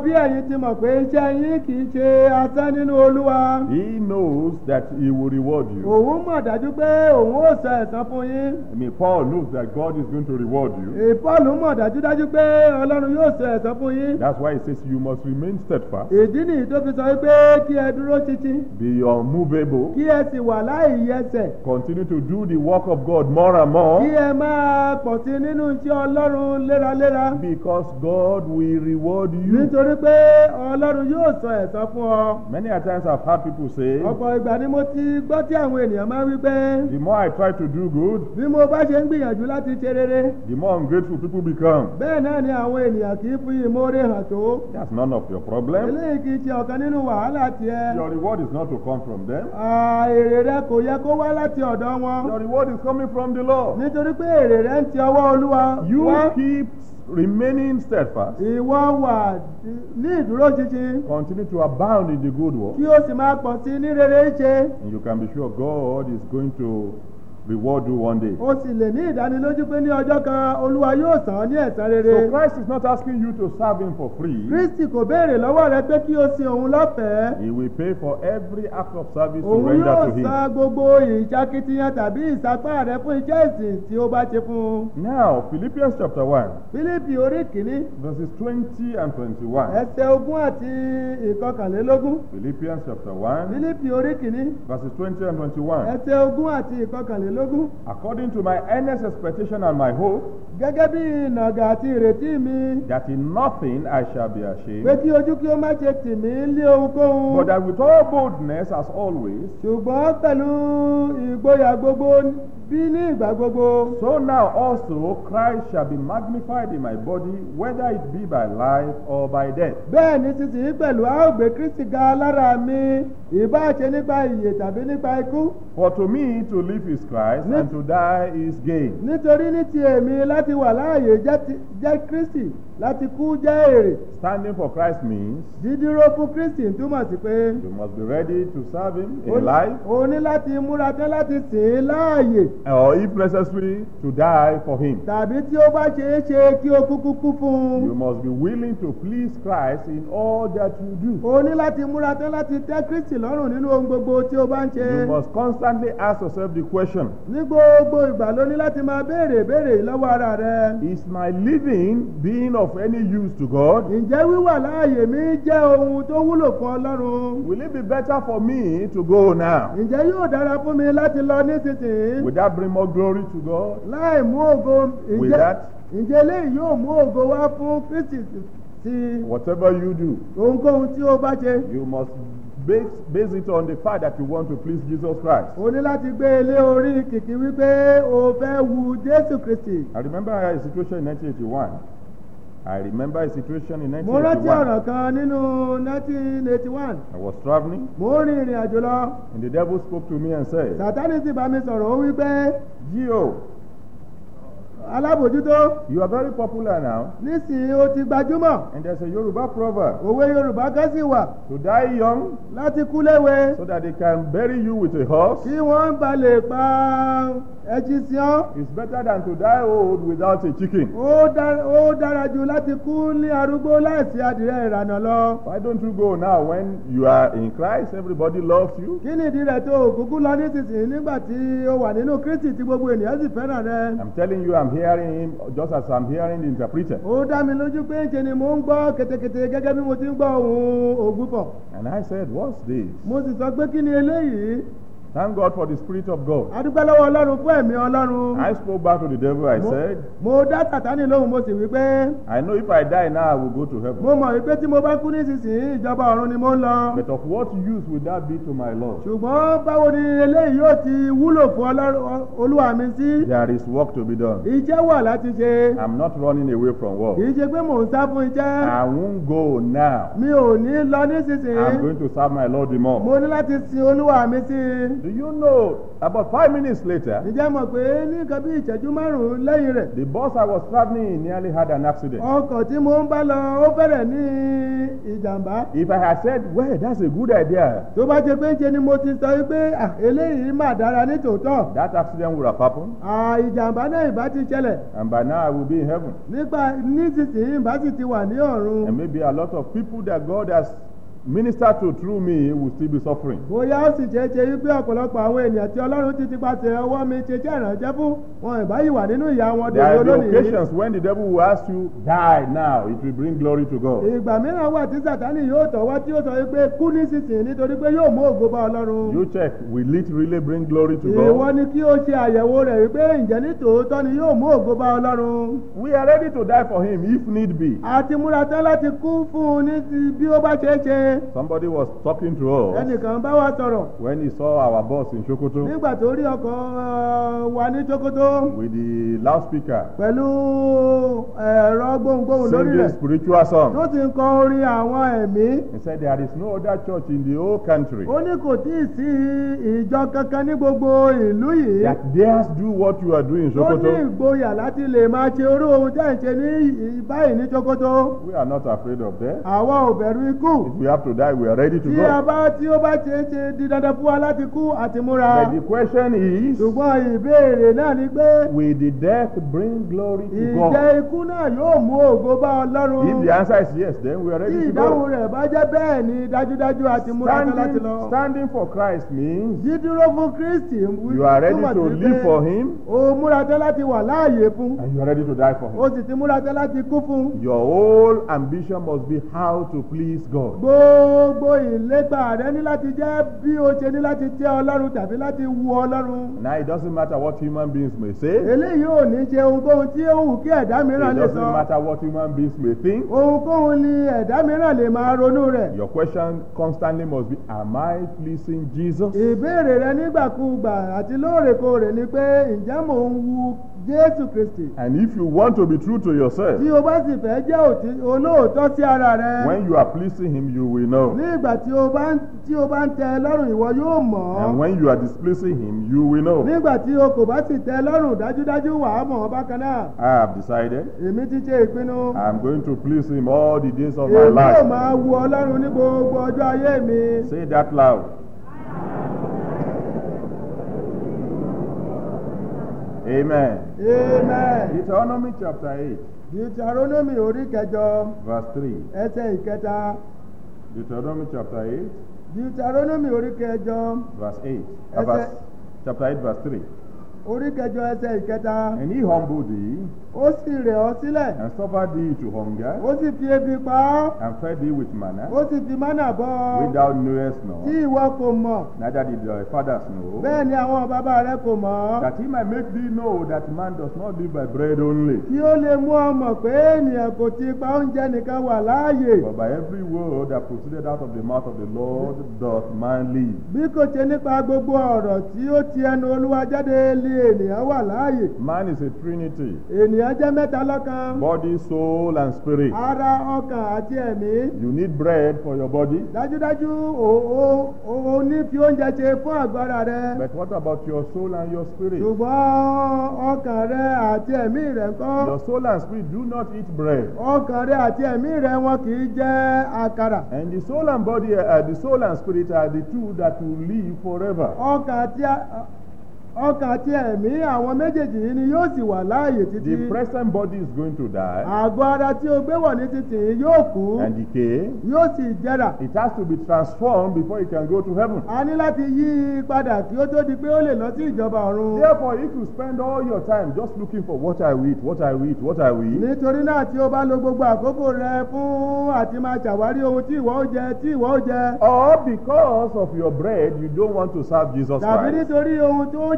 bí ẹ̀yin ti mọ̀ pé iṣẹ́ yín kì í ṣe asán nínú olúwa He knows that He will reward you. òun mọ̀ dájú pé òun ó sọ ẹ̀san fún yín I mean, Paul knows that God is going to reward you. Èè, Paul mọ̀ dájúdájú pé ọlọ́run yóò sọ ẹ̀san fún yín That's why he says you must remain steadfast, ìdí nìyí tó fi sọ wípé kí ẹ dúró títí be unmovable, kí ẹ sì wà láì yẹsẹ̀ continue to do the work of God more and kí more, ẹ máa pọ̀ sí nínú iṣẹ́ ọlọ́run léraléra because God will reward you. nítorí pé ọlọ́run yóò sọ ẹ̀san fún ọ. Many a times I've heard people say, ọ̀pọ̀ ìgbà ni mo ti gbọ́ tí àwọn ènìyàn máa ń wí pé the more I try to do good, bí mo bá ṣe ń gbìyànjú láti ṣe rere the more ungrateful people become. bẹ́ẹ̀ náà ni àwọn ènìyàn kì í fi ìmoore hàn tó. That's none of your problem. eléyìí kì í ṣe ọ̀kan nínú wàhálà tiẹ̀. Your reward is not to come from them. À, èrè rẹ kò yẹ kó wá láti ọ̀dọ̀ wọn. Your reward is coming from the Lord. nítorí pé èrè rẹ ń ti ọwọ́ olúwa You wá. keep remaining steadfast. ìwọ wà ní ìdúró ṣinṣin Continue to abound in the good work. kí o sì máa pọ̀ sí ní rere ṣe. And you can be sure God is going to reward you one day. o sì lè ní ìdánilójú pé ní ọjọ́ kan olúwa yóò san ọ́ ní ẹ̀san So rere. Christ is not asking you to serve Him for free. kristi kò béèrè lọ́wọ́ rẹ pé kí o sin òun lọ́fẹ̀ẹ́. He will pay for every act of service you òun render yóò to Him. san gbogbo ìṣakitiyan tàbí ìsapá rẹ fún iṣẹ́ ìsìn tí ó bá ṣe fún un. Now, Philippians chapter 1, fílípì orí kìíní verses 20 and 21. ẹsẹ̀ ogún àti ìkọkànlélógún. Philippians chapter 1, fílípì orí kìíní verses 20 and 21. ẹsẹ̀ ogún àti ìkọkànlélógún. According to my earnest expectation and my hope, gẹ́gẹ́ bí ìnàgà àti ìrètí mi that in nothing I shall be pé ashamed, kí ojú kí ó má ṣe tì mí lé ohunkóhun. but that with all boldness, as always, ṣùgbọ́n pẹ̀lú ìgboyà gbogbo bí ní ìgbà gbogbo. so now also Christ shall be magnified in my body, whether it be by life or by death. bẹ́ẹ̀ ni sísìn pẹ̀lú a ó gbé kristi ga lára mi ìbá ṣe nípa ìyè tàbí nípa ikú. For to me to live is Christ, and to die is gain. nítorí ní ti èmi láti wà láàyè jẹ́ ti- jẹ́ kristi láti kú jẹ́ èrè. Standing for Christ means dídúró fún kristi ń túmọ̀ sí pé you must be ready to serve Him o in life, o ní láti múra tán láti sìn ín láàyè or if necessary, to die for Him. tàbí tí ó bá ṣeé ṣe kí o kúkú kú fún You un. must be willing to please Christ in all that you do. o ní láti múra tán láti tẹ́ kristi lọ́rùn nínú ohun gbogbo tí o bá ń ṣe. You must constantly ask yourself the question ní gbogbo ìgbà ló ní láti máa béèrè béèrè lọ́wọ́ ara rẹ. Is my living being of any use to God? ǹjẹ́ wíwà láàyè mi jẹ́ ohun tó wúlò fún ọlọ́run? Will it be better for me to go now? ǹjẹ́ yóò dára fún mi láti lọ nísinsìnyí? Will that bring more glory to God? láì mú ògo With ǹjẹ́ that? ǹjẹ́ eléyìí yóò mú ògo wá fún kristi sí Whatever you do, ohunkóhun tí ó bá ṣe? you must base, base it on the fact that you want to please Jesus Christ. o ní láti gbé ilé orí kìkì wípé o fẹ́ wu jésù kristi. I remember a situation in 1981. I remember a situation in mo rántí 1981. ọ̀rọ̀ kan nínú 1981 I was traveling, mo ń rin ìrìn àjò lọ and the devil spoke to me and said, sátánì sì bá mi sọ̀rọ̀ ó wípé Gio, alábòjútó you are very popular now, nísìnyí o ti gbajúmọ̀ and there's a Yoruba proverb òwe yorùbá kan sì wà to die young láti kú léwe so that they can bury you with a horse kí wọ́n bá lè pa ẹṣin sí ọ́ is better than to die old without a chicken. ó dá- ó dára jù láti kú ní arúgbó láìsí adìrẹ ìrànà lọ. Why don't you go now when you are in Christ? Everybody loves you. kí ni ìdí rẹ̀ tó o kúkú lọ nísinsìnyí nígbà tí o wà nínú kristi tí gbogbo ènìyàn sì fẹ́ràn rẹ. I'm telling you, I'm hearing him just as I'm hearing the interpreter. ó dá mi lójú pé ṣe ni mò ń gbọ́ ketekete gẹ́gẹ́ bí mo ti ń gbọ́ ohun ògbúfọ̀. And I said, What's this? mo sì sọ pé kí ni eléyìí Thank God for the Spirit of God. adúpẹ́ lọ́wọ́ ọlọ́run fún ẹ̀mí ọlọ́run. I spoke back to the devil. I Mo- said, mo dá sàtánì lóhùn mo sì wí pé I know if I die now, I will go to heaven. mo mọ̀ wípé tí mo bá kú nísinsìnyí ìjọba ọ̀run ni mo ń lọ. But of what use will that be to my Lord? ṣùgbọ́n báwo ni eléyìí yóò ti wúlò fún Ọlọ́run- olúwa mi sí. There is work to be done. iṣẹ́ wà láti ṣe. I'm not running away from work. kì í ṣe pé mò ń sá fún iṣẹ́. I won't go now. mi ò ní lọ I'm nísinsìnyí. going to serve my Lord the more. mo ní láti sin olúwa mi sí i. Do you know, about five minutes later, ǹjẹ́ mọ̀ pé ní nǹkan bí ìṣẹ́jú márùn-ún lẹ́yìn rẹ̀ the bus I was traveling in nearly had an accident. ọkọ̀ tí mo ń bá lọ ó fẹ́rẹ̀ ní ìjàmbá If I had said, well, that's a good idea, tó bá jẹ́ pé ń ṣe ni mo ti sọ wípé "Ah, eléyìí mà dára ní tòótọ́ that accident would have happened, Ah, ìjàmbá náà ìbá ti ṣẹlẹ̀ and by now I will be in heaven. nípa nísinsìnyí ìbá sì ti wà ní ọ̀run And maybe a lot of people that God has ministered to through me will still be suffering. bóyá ó sì ṣeé ṣe wípé ọ̀pọ̀lọpọ̀ àwọn ènìyàn tí ọlọ́run ti ti pàṣẹ ọwọ́ mi ṣe jẹ́ ìrànjẹ́ fún wọn ìbá yìí wà nínú ìyà wọn There dòdò are the lónìí. occasions when the devil will ask you, die now, it will bring glory to God. ìgbà mìíràn wà tí sàtánì yóò tọ̀wọ́ tí ó sọ wípé kú nísinsìnyí nítorí pé yóò mú ògo bá ọlọ́run. You check, will it really bring glory to ìwọ God? ni kí o ṣe àyẹ̀wò rẹ̀ wípé ǹjẹ́ ní tòótọ́ ni yóò mú ògo bá ọlọ́run. We are ready to die for him if need be. àti múra tán láti kú fún un ní ti bí ó bá ṣeé ṣe. Somebody was talking to us ẹnìkan bá wa sọ̀rọ̀ when he saw our bus in Sokoto nígbà tó rí ọkọ̀ uh, wa ní Sokoto with the loudspeaker pẹ̀lú ẹ̀rọ gbohùngbohùn lórí singing rẹ̀ spiritual tó songs. ti ń kọ orin àwọn ẹ̀mí. He said there is no other church in the whole country ó ní kò tí ì sí ìjọ kankan ní gbogbo ìlú yìí. that dares do what you are doing in ó ní Sokoto. ìgboyà láti lè máa ṣe orú ohun tẹ́ ẹ̀ ń ṣe ní ì- báyìí ní Sokoto. We are not afraid of death. àwa ò bẹ̀rù ikú. If we have to die, we are ready to tí a go. bá tí ó bá ṣe é ṣe di dandan fún wa láti kú àti múra. But the question is, ṣùgbọ́n ìbéèrè náà ni pé will the death bring glory to ìjẹ́ God? ikú náà yóò mú ògo bá Ọlọ́run. If the answer is yes, then we are tí ready to ìdáhùn go. rẹ̀ bá jẹ́ bẹ́ẹ̀ ni dájúdájú àti múra tán láti Standing, lọ. standing for Christ means dídúró fún Kristi you are ready túmọ̀ to sí live pé for Him o múra tán láti wà láàyè fún. and you are ready to die for o Him. sì ti múra tán láti kú fún. Your whole ambition must be how to please God. gbogbo ìlépa rẹ ní láti jẹ́ bí o ṣe ní láti tẹ́ Ọlọ́run tàbí láti wu Ọlọ́run. Now it doesn't matter what human beings may say. eléyìí ò ní ṣe ohunkóhun tí ó wù kí ẹ̀dá mìíràn It lè doesn't sọ. matter what human beings may think. ohunkóhun ni ẹ̀dá mìíràn lè máa ronú rẹ̀. Your question constantly must be, am I pleasing Jesus? ìbéèrè rẹ nígbàkúùgbà àti lóòrèkóòrè ni pé ǹjẹ́ mò ń wu Jésù Kristi. And if you want to be true to yourself, tí o bá sì fẹ́ jẹ́ òtí- olóòótọ́ sí ara rẹ. when you are pleasing Him, you will know. ní ìgbà tí o bá ń tí o bá ń tẹ́ ẹ lọ́rùn ìwọ yóò mọ̀ And ọ́. when you are displeasing Him, you will know. nígbà tí o kò bá sì tẹ́ ẹ lọ́rùn dájúdájú wà á mọ̀ ọ́ bákan náà. I have decided èmi ti ṣe ìpinnu. I am going to please Him all the days of my èmi yóò máa life. wu ọlọ́run ní gbogbo ọjọ́ ayé mi. Say that loud. Amen. amen. Deuteronomy chapter 8, deuteronomy orí kẹjọ verse 3. ẹsẹ̀ ìkẹta. Deuteronomy chapter 8, deuteronomy orí kẹjọ verse 8. Uh, Yes, verse, sir. chapter 8, verse 3. orí kẹjọ ẹsẹ̀ ìkẹta. And he humbled thee, ó sì rẹ̀ ọ́ sílẹ̀. and suffered thee to hunger, ó sì fi ebi pa ọ́. and fed thee with manna, ó sì fi mánà bọ́ ọ. which thou knewest tí not, ìwọ kò mọ̀. neither did thy fathers know, bẹ́ẹ̀ ni àwọn bàbá rẹ kò mọ̀ ọ́. that he might make thee know that man does not live by bread only, kí ó lè mú ọ mọ̀ pé ènìyàn kò ti pa oúnjẹ nìkan wà láàyè. but by every word that proceeded out of the mouth of the Lord doth man live. bí kò ṣe nípa gbogbo ọ̀rọ̀ tí ó ti ẹnu olúwa jáde lé ènìyàn wà láàyè. Man is a trinity, ènìyàn jẹ́ mẹ́ta lọ́kan. body, soul, and spirit. ara ọkàn àti ẹ̀mí. You need bread for your body, dájúdájú o o o o ní fi oúnjẹ ṣe fún àgbára rẹ. but what about your soul and your spirit? ṣùgbọ́n ọkàn rẹ àti ẹ̀mí rẹ ńkọ́. Your soul and spirit do not eat bread. ọkàn rẹ àti ẹ̀mí rẹ wọn kì í jẹ àkàrà. And the soul and body, uh, the soul and spirit are the two that will live forever. ọkàn àti a- ọkàn àti ẹ̀mí àwọn méjèèjì yìí ni yóò sì wà láàyè títí. The present body is going to die àgọ́ ara tí o gbé wọ̀ ní títì yóò kú and decay. yóò sì jẹrà. It has to be transformed before it can go to heaven. a ní láti yí i padà kí ó tó di pé ó lè lọ sí ìjọba ọ̀run. Therefore, if you spend all your time just looking for what I will eat, what I will eat, what I will eat, nítorí náà tí o bá lo gbogbo àkókò rẹ fún àti máa ṣàwárí ohun tí ìwọ ó jẹ tí ìwọ ó jẹ. or because of your bread, you don't want to serve Jesus tàbí Christ, nítorí ohun tó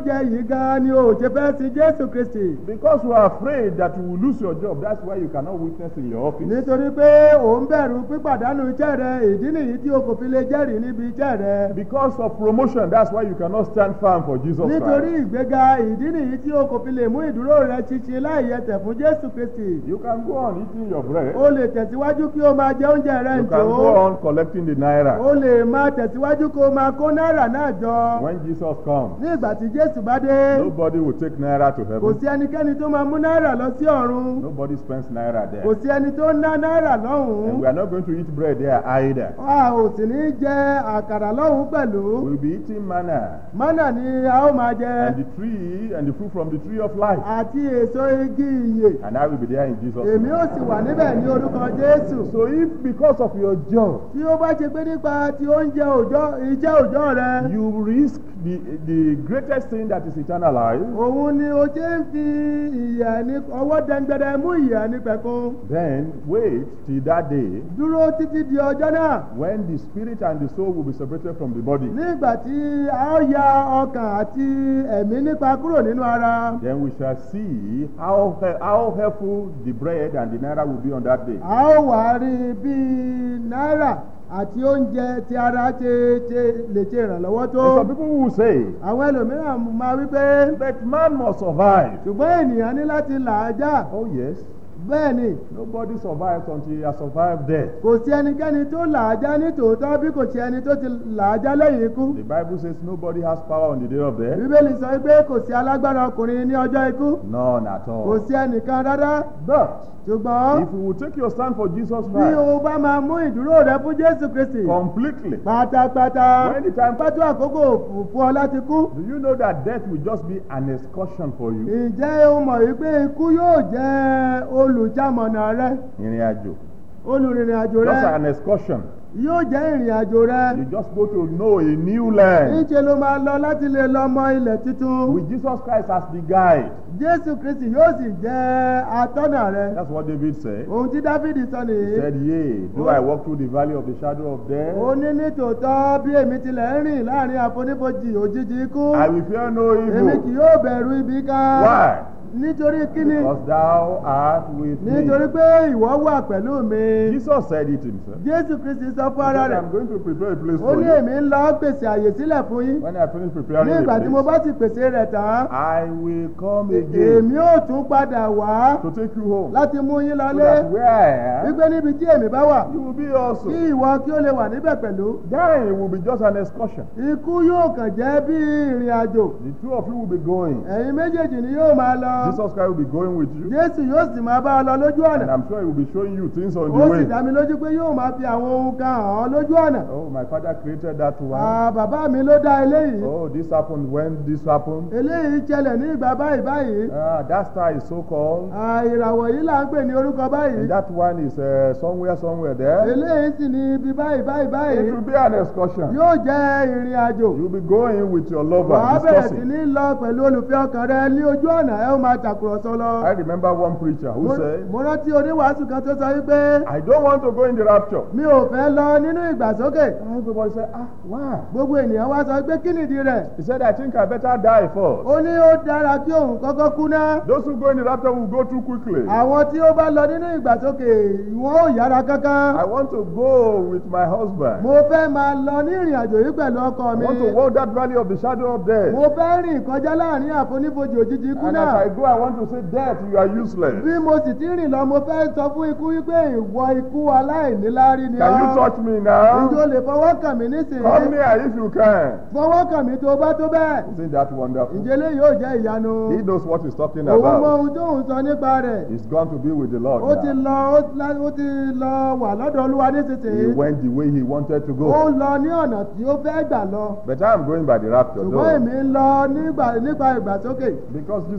oúnjẹ yìí gan ni o ò ṣe fẹ́ sin jésù kristi Because you are afraid that you will lose your job, that's why you cannot witness in your office. nítorí pé ò ń bẹ̀rù pípàdánù iṣẹ́ rẹ ìdí nìyí tí o kò fi lè jẹ́rìí níbi iṣẹ́ rẹ Because of promotion, that's why you cannot stand firm for Jesus nítorí Christ. ìgbéga ìdí nìyí tí o kò fi lè mú ìdúró rẹ ṣinṣin láì yẹtẹ̀ fún jésù kristi You can go on eating your bread. o lè tẹ̀síwájú kí o máa jẹ oúnjẹ rẹ You ǹjọ́ can go on collecting the naira. o lè máa tẹ̀síwájú kó o máa kó náírà náà jọ When Jesus comes, ní ìgbà tí jésù bá dé nobody will take naira to kò heaven. sí ẹnikẹ́ni tó máa mú náírà lọ sí ọ̀run Nobody spends naira kò there. sí ẹni tó ń ná náírà And lọ́hùn-ún we are not going to eat bread there either. a ò sì ní jẹ àkàrà lọ́hùn-ún pẹ̀lú We'll be eating manna mánà ni a ó máa jẹ and the tree and the fruit from the tree of life. àti èso igi ìyè And I will be there in Jesus' èmi ó name. sì wà níbẹ̀ ní orúkọ jésù So if because of your job, tí ó bá ṣe pé nípa ti oúnjẹ òòjọ́ iṣẹ́ òòjọ́ rẹ you risk the, the greatest thing that is eternal life, òun ni o ṣe ń fi ìyà ní ọwọ́ dẹ́ngbẹ́dẹ́ mú ìyà ní pẹ̀kun then wait till that day dúró títí di ọjọ́ náà when the spirit and the soul will be separated from the body. nígbà tí a ó ya ọkàn àti ẹ̀mí nípa kúrò nínú ara Then we shall see how, he- how helpful the bread and the naira will be on that day. a ó wá rí bí náírà àti oúnjẹ tí ara ṣe ṣe lè ṣe ìrànlọ́wọ́ And tó some people will say, àwọn ẹlòmíràn máa wí pé but man must survive. ṣùgbọ́n ènìyàn ní láti là á já Oh yes, bẹ́ẹ̀ ni nobody survives until he has survived death. kò sí ẹnikẹ́ni tó là á já ní tòótọ́ bí kò sí ẹni tó ti là á já lẹ́yìn ikú The Bible says nobody has power on the day of death. bíbélì sọ pé kò sí alágbára ọkùnrin ní ọjọ́ ikú None at kò all. sí ẹnìkan rárá But ṣùgbọ́n if you will take your stand for Jesus bí Christ o bá máa mú ìdúró rẹ fún jésù kristi completely, pátápátá when the time bá tó àkókò fún ọ láti kú do you know that death will just be an excursion for you? ǹjẹ́ o mọ̀ wípé ikú yóò jẹ́ olùjámọ̀nà rẹ Ìrìn àjò. olùrìnrìn àjò Just rẹ an excursion. yóò jẹ́ ìrìn àjò rẹ You just go to know a new land níṣẹ́ ló máa lọ láti lè lọ mọ ilẹ̀ tuntun with Jesus Christ as the guide. jésù kristi yóò sì jẹ́ atọ́nà rẹ That's what David said. ohun tí dávidi sọ He nìyí said, Yea, though I walk through the valley of the shadow of death, ó ní nítòótọ́ bí èmi tilẹ̀ ń rìn láàrin àfonífojì òjijì ikú I will fear no èmi kì evil. yóò bẹ̀rù ibi kan Why? nítorí kíni Because thou art with nítorí me. pé ìwọ wà pẹ̀lú mi Jesus said it himself. jésù kristi sọ fún He ara said, rẹ̀ I'm going to prepare a place ó for ní you. èmi ń lọ pèsè àyè sílẹ̀ fún yín When I finish ní preparing a ìgbà tí mo bá place, sì pèsè rẹ̀ tán I will come again èmi ò tún padà wá to take you home. láti mú yín So lọlé that where I am, wípé níbi tí èmi bá wà you will be kí also. ìwọ kí ó lè wà níbẹ̀ pẹ̀lú Dying will be just an excursion. ikú yóò kàn jẹ́ bí ìrìn àjò The two of you will be going. ẹ̀yin méjèèjì ni yóò máa lọ Jesus Christ will be going with you. jésù yóò sì máa bá ọ lọ lójú And ọ̀nà I'm sure he will be showing you things on the ó sì way. dá mi lójú pé yóò máa fi àwọn ohun kan hàn ọ́ lójú ọ̀nà Oh, my father created that one. Ah, bàbá mi ló dá eléyìí Oh, this happened when this happened. eléyìí ṣẹlẹ̀ ní ìgbà báyìí báyìí Ah, that star is so called. Ah, ìràwọ̀ yìí là ń pè ní orúkọ báyìí And that one is uh, somewhere, somewhere there. eléyìí sì ní ibi báyìí báyìí It báyìí will be an excursion. yóò jẹ́ ìrìn àjò You'll be going with your lover, wàá bẹ̀rẹ̀ sí discussing. ní lọ pẹ̀lú olùfẹ́ ọkàn rẹ ní ojú ọ̀nà ẹ ó máa tàkùrọ̀sọ lọ. I remember one preacher who Mo- said, mo rántí oníwàásù kan tó sọ wípé I don't want to go in the rapture. mi ò fẹ́ lọ nínú ìgbàsókè And everybody said, Ah, why? gbogbo ènìyàn wá sọ pé kí nìdí rẹ̀ He said, I think I better die first. ó ní ó dára kí òun kọ́kọ́ kú ná Those who go in the rapture will go too quickly. àwọn tí ó bá lọ nínú ìgbàsókè wọn ò yára kankan I want to go with my husband. mo fẹ́ máa lọ ní ìrìn àjò yìí pẹ̀lú ọkọ I mi want to walk that valley of the shadow of death. mo fẹ́ rìn kọjá láàrin àfonífojì òjijì ikú And as náà I go, I want to say, Death, you are useless. bí mo sì ti rìn lọ mo fẹ́ sọ fún ikú wípé ìwọ ikú aláìníláárí ni Can you ọ́ touch me ìjọ now? lè fọwọ́ kàn mí Come nísìnyí near if you can. fọwọ́ kàn mí tó bá tó bẹ́ẹ̀ Isn't that wonderful? ǹjẹ́ lè yóò jẹ́ ìyanu He knows what he's talking òun mọ about. ohun tó ń sọ nípa rẹ̀ He's gone to be with the Lord. ó ti now. lọ ó lá- ó ti lọ wà lọ́dọ̀ olúwa He nísinsìnyí went the way he wanted to ó go. lọ ní ọ̀nà tí ó fẹ́ gbà lọ But I'm going by the rapture, ṣùgbọ́n though. èmi ń lọ nígbà nípa ìgbàsókè Because Jesus will come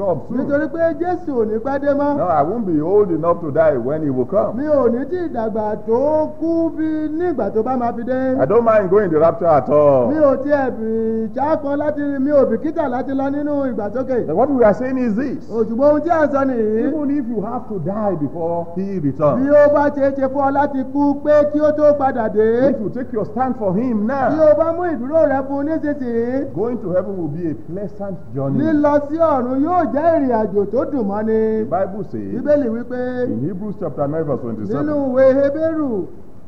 come soon. nítorí pé jésù ò ní pẹ́ dé mọ́ No, I won't be old enough to die when he will come. mi ò ní tí ìdàgbà tó kú bí nígbà tó bá máa fi dé I don't mind going the rapture at all. mi ò tiẹ̀ bì ṣáàkan láti mi ò bìkítà láti lọ nínú ìgbàsókè But what we are saying is this. òṣùgbọ́n ohun tí à ń sọ nìyí Even if you have to die before he bí returns, ó bá ṣe é ṣe fún ọ láti kú pé kí ó tó padà dé if you take your stand for him bí now, o bá mú ìdúró rẹ fún un nísinsìnyí going to heaven will be a pleasant journey. lílọ sí ọ̀run yóò jẹ́ ìrìn àjò tó dùn mọ́ ni The Bible says bíbélì wípé in Hebrews chapter 9 verse nínú 27. ìwé hebérù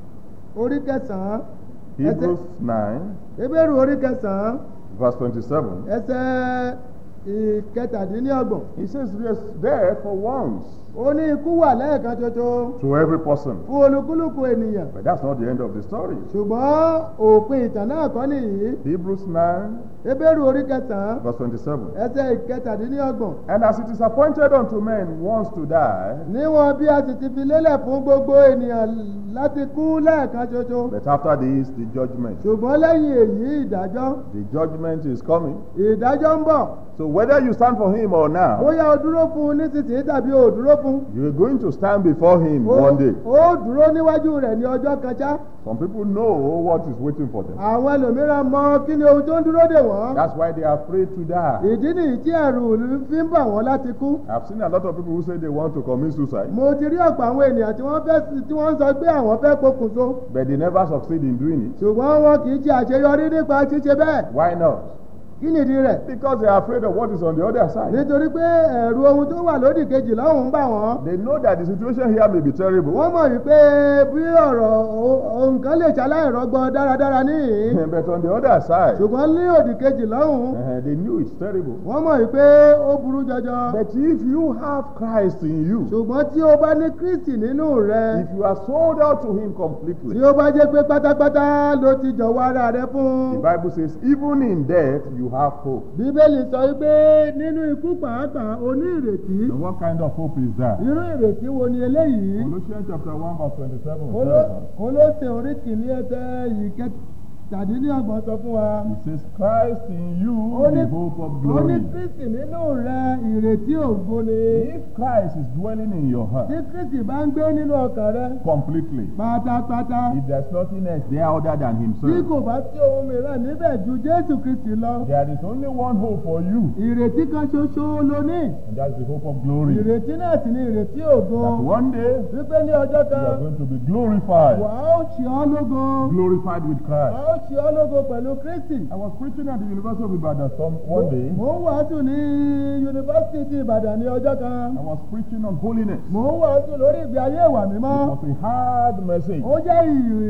orí kẹsàn-án Hebrews 9 hebérù orí kẹsàn-án verse 27. ẹsẹ̀ ìkẹtàdínlọ́gbọ̀n He says, Yes, there for once ó ní ikú wà lẹ́ẹ̀kan ṣoṣo to every person. fún olúkúlùkù ènìyàn But that's not the end of the story. ṣùgbọ́n òpin ìtàn náà kọ́ nìyí Hebrews 9 hebérù orí kẹsàn-án verse 27. ẹsẹ̀ ìkẹtàdínlọ́gbọ̀n And as it is appointed unto men once to die, níwọ̀n bí a sì ti fi lélẹ̀ fún gbogbo ènìyàn láti kú lẹ́ẹ̀kan ṣoṣo but after this, the judgment. ṣùgbọ́n lẹ́yìn èyí ìdájọ́ The judgment is coming. ìdájọ́ ń bọ̀ So whether you stand for him or now, bóyá o dúró fún un nísinsìnyí tàbí o ò dúró fún un. you're going to stand before him ó one day. ó dúró níwájú rẹ̀ ní ọjọ́ kan ṣá Some people know what is waiting for them. àwọn ẹlòmíràn mọ kí ni ohun tó ń dúró dè wọ́n That's why they are afraid to die. ìdí nìyí tí ẹ̀rù fi ń bà wọ́n láti kú I've seen a lot of people who say they want to commit suicide, mo ti rí ọ̀pọ̀ àwọn ènìyàn tí wọ́n fẹ́ tí wọ́n ń sọ pé àwọn fẹ́ pokùnso but they never succeed in doing it. ṣùgbọ́n wọn kì í ṣe àṣeyọrí nípa ṣíṣe bẹ́ẹ̀ Why not? kí nìdí rẹ̀ Because they are afraid of what is on the other side. nítorí pé ẹ̀rù ohun tó wà lódì kejì lọ́hùn ń bà wọ́n They know that the situation here may be terrible, wọ́n mọ̀ wípé bí ọ̀rọ̀ o- o- nǹkan lè ṣaláìrọ́gbọ́ dáradára níhìn but on the other side, ṣùgbọ́n ní òdì kejì lọ́hùn uh, they knew it's terrible. wọ́n mọ̀ wípé ó burú jọjọ But if you have Christ in you, ṣùgbọ́n tí o bá ní kristi nínú rẹ if you are sold out to Him tí completely, ó bá jẹ́ pé pátápátá ló ti jọ̀wọ́ ara rẹ the fún Bible says, even in death, you have hope. bíbélì sọ wípé nínú ikú pàápàá o ní ìrètí And what kind of hope is that? irú ìrètí wo ni eléyìí Colossians chapter 1, verse 27. Kóló- says, kólósè orí kìíní ẹsẹ̀ yìí kẹtàdínlọ́gbọ̀n sọ fún wa. It says, Christ in you, ó ní the hope of ó ní glory. kristi nínú rẹ ìrètí ògo ni If Christ is dwelling in your heart tí kristi bá ń gbé nínú ọkàn rẹ completely, pátápátá if there's nothing else there other than tí Himself, kò bá sí ohun mìíràn níbẹ̀ ju jésù kristi lọ there is only one hope for you, ìrètí kan ṣoṣo ló ní and that's the hope of glory. ìrètí náà sì ni ìrètí ògo That one day wípé ní ọjọ́ you are kan going to be glorified, wà á ó ṣe ọ́ lógo glorified with wà Christ. á ó ṣe ọ́ lógo pẹ̀lú kristi I was preaching at the University of Ibadan some one day. mò ń wàásù ní yunifásitì ti ìbàdàn ní ọjọ́ kan I was preaching on holiness. mò ń wàásù lórí ìgbé ayé ìwà mímọ́. It was a hard message. ó jẹ́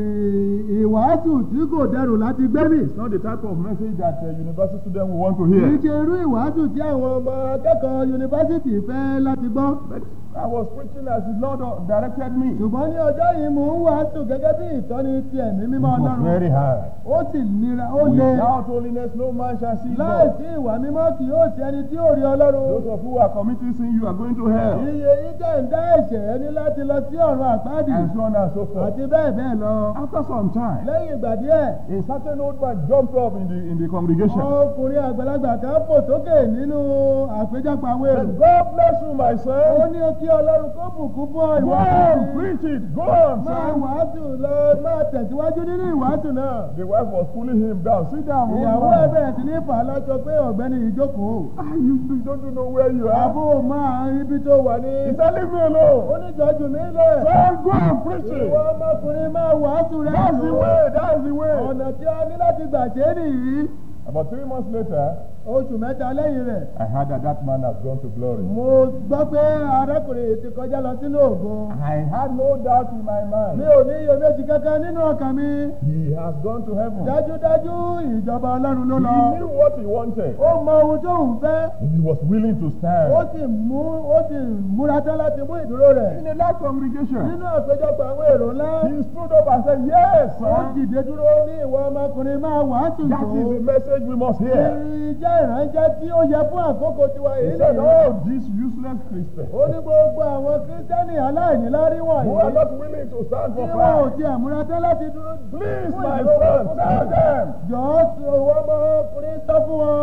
ì- ìwàásù tí kò dẹrù láti gbé mì. It's not the type of message that uh, university students will want to kì í hear. ṣe irú ìwàásù tí àwọn ọmọ akẹ́kọ̀ọ́ yunifásitì fẹ́ láti gbọ́. But I was preaching as the Lord uh, directed me. It ṣùgbọ́n ní ọjọ́ yìí mò ń wàásù gẹ́gẹ́ bí ìtọ́ni ti ẹ̀mí mímọ́ was ọlọ́run. very hard. ó sì nira ó le. Without holiness, no man shall see láì God. sí ìwà mímọ́ kì yóò ṣe ẹni tí yóò rí ọlọ́run. Those of you who are committing sin, you are going to hell. iye yìí jẹ́ ń dá ẹ̀ṣẹ̀ ẹni láti lọ sí ọ̀run àpáàdì. And so on and so forth. àti bẹ́ẹ̀ bẹ́ẹ̀ lọ. After some time, lẹ́yìn ìgbà díẹ̀ a certain old man jumped up in the in the congregation. ọkùnrin àgbàlagbà kan fò sókè nínú àpéjọpọ̀ àwọn èrò. Said, God bless you, my ó son. ní kí ọlọ́run kó bùkún fún ọ Go ìwà on, àti preach it. Go on, máa son. wàásù lọ máa tẹ̀síwájú nínú ìwàásù náà. The wife was pulling him down. Sit down, old ìyàwó ẹ man. bẹ̀rẹ̀ sí ní fà á lọ́jọ́ pé ọ̀gbẹ́ni ìjókòó. Ah, you, you don't know where you are. àbó máa ibi tó wà ní. He said, leave me alone. ó ní jọjú mi lẹ̀. Son, go and preach it. ìwọ ọmọkùnrin máa wàásù rẹ̀. That's the way. That's the way. ọ̀nà tí a ní láti gbà ṣe é nìyí. About three months later, oṣù mẹ́ta lẹ́yìn rẹ̀. I heard that that man has gone to glory. mo gbọ́ pé arákùnrin yìí ti kọjá lọ sínú ògo. I had no doubt in my mind. mi ò ní iyèméjì kankan nínú ọkàn mi. He has gone to heaven. dájúdájú ìjọba ọlọ́run ló lọ. He knew what he wanted. ó mọ ohun tó ń fẹ́. And he was willing to ó stand. sì mú ó sì múra tán láti mú ìdúró rẹ̀. In a large congregation, nínú àpéjọpọ̀ àwọn èrò ńlá. he stood up and said, Yes, ó son. dìde dúró ní ìwọ ọmọkùnrin máa wàásù That tó. is the message we must hear. ìjẹ́ ìránṣẹ́ tí ó yẹ fún àkókò tiwa He yìí said, nìyí. Oh, these useless Christians ó ní gbogbo àwọn kírísítẹ́nì aláìníláárí who are wọ̀nyí. not willing to stand tí for wọn ò Christ. tiẹ̀ múra tán láti dúró. Please, fún my ìdúró son, fún tell Kristi. them. jọ̀ọ́ sọ ìwọ ọmọkùnrin sọ fún wọn.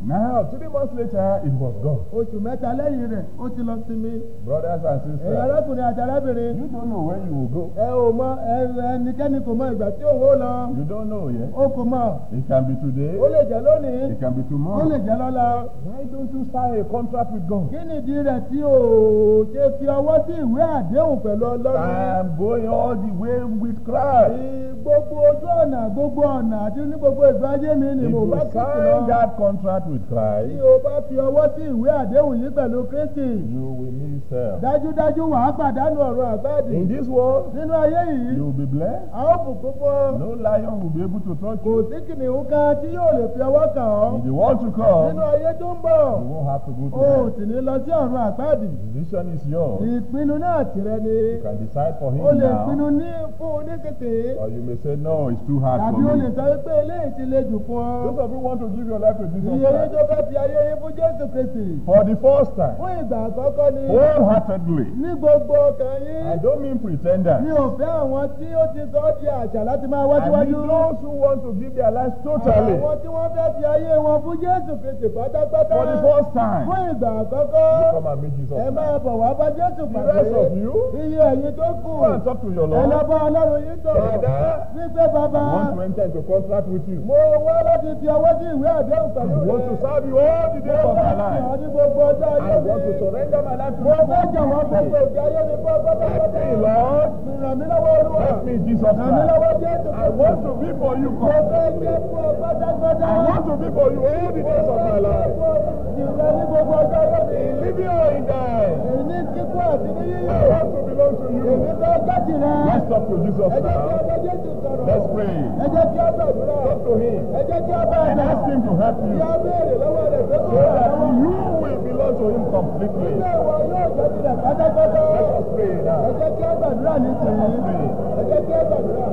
Now, three months later, it was gone. oṣù mẹ́ta lẹ́yìn rẹ̀ ó ti lọ sinmi. Brothers and ẹ̀yin sisters, arákùnrin àti arábìnrin you don't know where you will go. ẹ ò mọ ẹ- ẹnikẹ́ni kò mọ ìgbà tí òun ó lọ You don't know yet. ó kò mọ It can be today. ó lè jẹ́ lónìí It can be ó lè tomorrow. jẹ́ lọ́la. Why don't you sign a contract with God? kí nìdí rẹ̀ tí o ṣe fi ọwọ́ sí ìwé àdéhùn pẹ̀lú ọlọ́run. I'm going all the way with Christ. Ní gbogbo ojú ọ̀nà gbogbo ọ̀nà àti ní gbogbo ìgbà ayé mi ni If mo you bá Kristi sign lọ. that contract with Tí Christ, o bá fi ọwọ́ sí ìwé àdéhùn yìí pẹ̀lú Kristi, you will miss hell. dájúdájú wà á pàdánù ọ̀run àgbáàdì. In this world, Nínú ayé yìí, you will be blessed. a ó bùkún fún ọ. No lion will be able to touch Kò you. sí kìnìún kan tí yóò lè fi ọwọ́ kàn ọ́. In the world to Nínú come, ayé tó ń bọ̀, you won't have to go to o ò hell. sì ní lọ sí ọ̀run àgbáàdì. The decision is yours. Ìpinnu náà tìrẹ ni. You can decide for him O lè pinnu now, ní fún un ní tètè. or you may say, No, it's too hard Tàbí for o lè me. sọ wípé eléyìí ti le jù fún ọ. Those of you who want to give your life to Jesus Iye yín Christ tó fẹ́ fi ayé yín fún Jésù Kristi. for the first time, Fún ìgbà àkọ́kọ́ ni wholeheartedly. ní gbogbo ọkàn I yín. don't mean pretenders. Mi ò fẹ́ àwọn tí ó ti sọ ọ́ di àṣà láti máa wá I mean síwájú. those who want to give their lives totally Àwọn tí wọ́n fẹ́ fi ayé wọn fún Jésù Kristi pátápátá. for the first time. Fún ìgbà àkọ́kọ́. Come and meet Jesus. Ẹ máa bọ̀ wá bá Jésù The pàdé. rest of you, Iye ẹ̀yin tó kù. go and talk to your Ẹ lọ Lord. bá Ọlọ́run yín sọ̀rọ̀. Father, Wípé bàbá. I want to enter into contract with you. Mo wá láti fi ọwọ́ sí ìwé àdéhùn I pẹ̀lú want to rẹ̀. serve you all the days of my Mo life. ní gbogbo ọjọ́ ayé I mi. want to surrender my life to Mo fẹ́ jọ̀wọ́ you. gbogbo ìgbé ayé mi fún ọgbọ́n Help me, Lord. Ràn mí lọ́wọ́ Olúwa. Help me, Jesus Ràn mí Christ. lọ́wọ́ Jésù I want to be for you Mo fẹ́ completely. jẹ́ fún ọ pátápátá. I want to be for you all the days of my life. Ìrẹ́ ní gbogbo ọjọ́ ayé mi. In living or in dying, Èyí ní kíkú àti ní yíyí. I want to belong to Èmi you. fẹ́ gbẹ́jì rẹ̀. Let's talk to Jesus Ẹ jẹ́ kí now. ọjọ́ Jésù sọ̀rọ̀. Let's pray. Ẹ jẹ́ kí ọ gbàdúrà. Talk to him Ẹ jẹ́ kí ọ bá and ẹ̀dá. ask him to help Kí you á béèrè lọ́wọ́ rẹ̀ pé kó so rà that lọ́wọ́. you will belong to him completely. Ilé ìwọ yóò jẹ́ tirẹ̀ pátápátá. Let us pray Ẹ now. jẹ́ kí á gbàdúrà ní tèmi. Pray. Ẹ jẹ́ kí á gbàdúrà.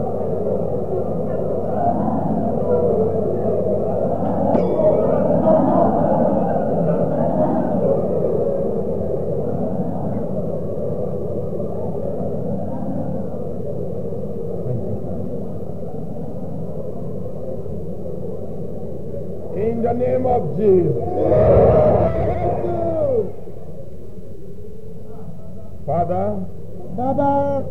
In the name of Jesus. Father, Bàbá,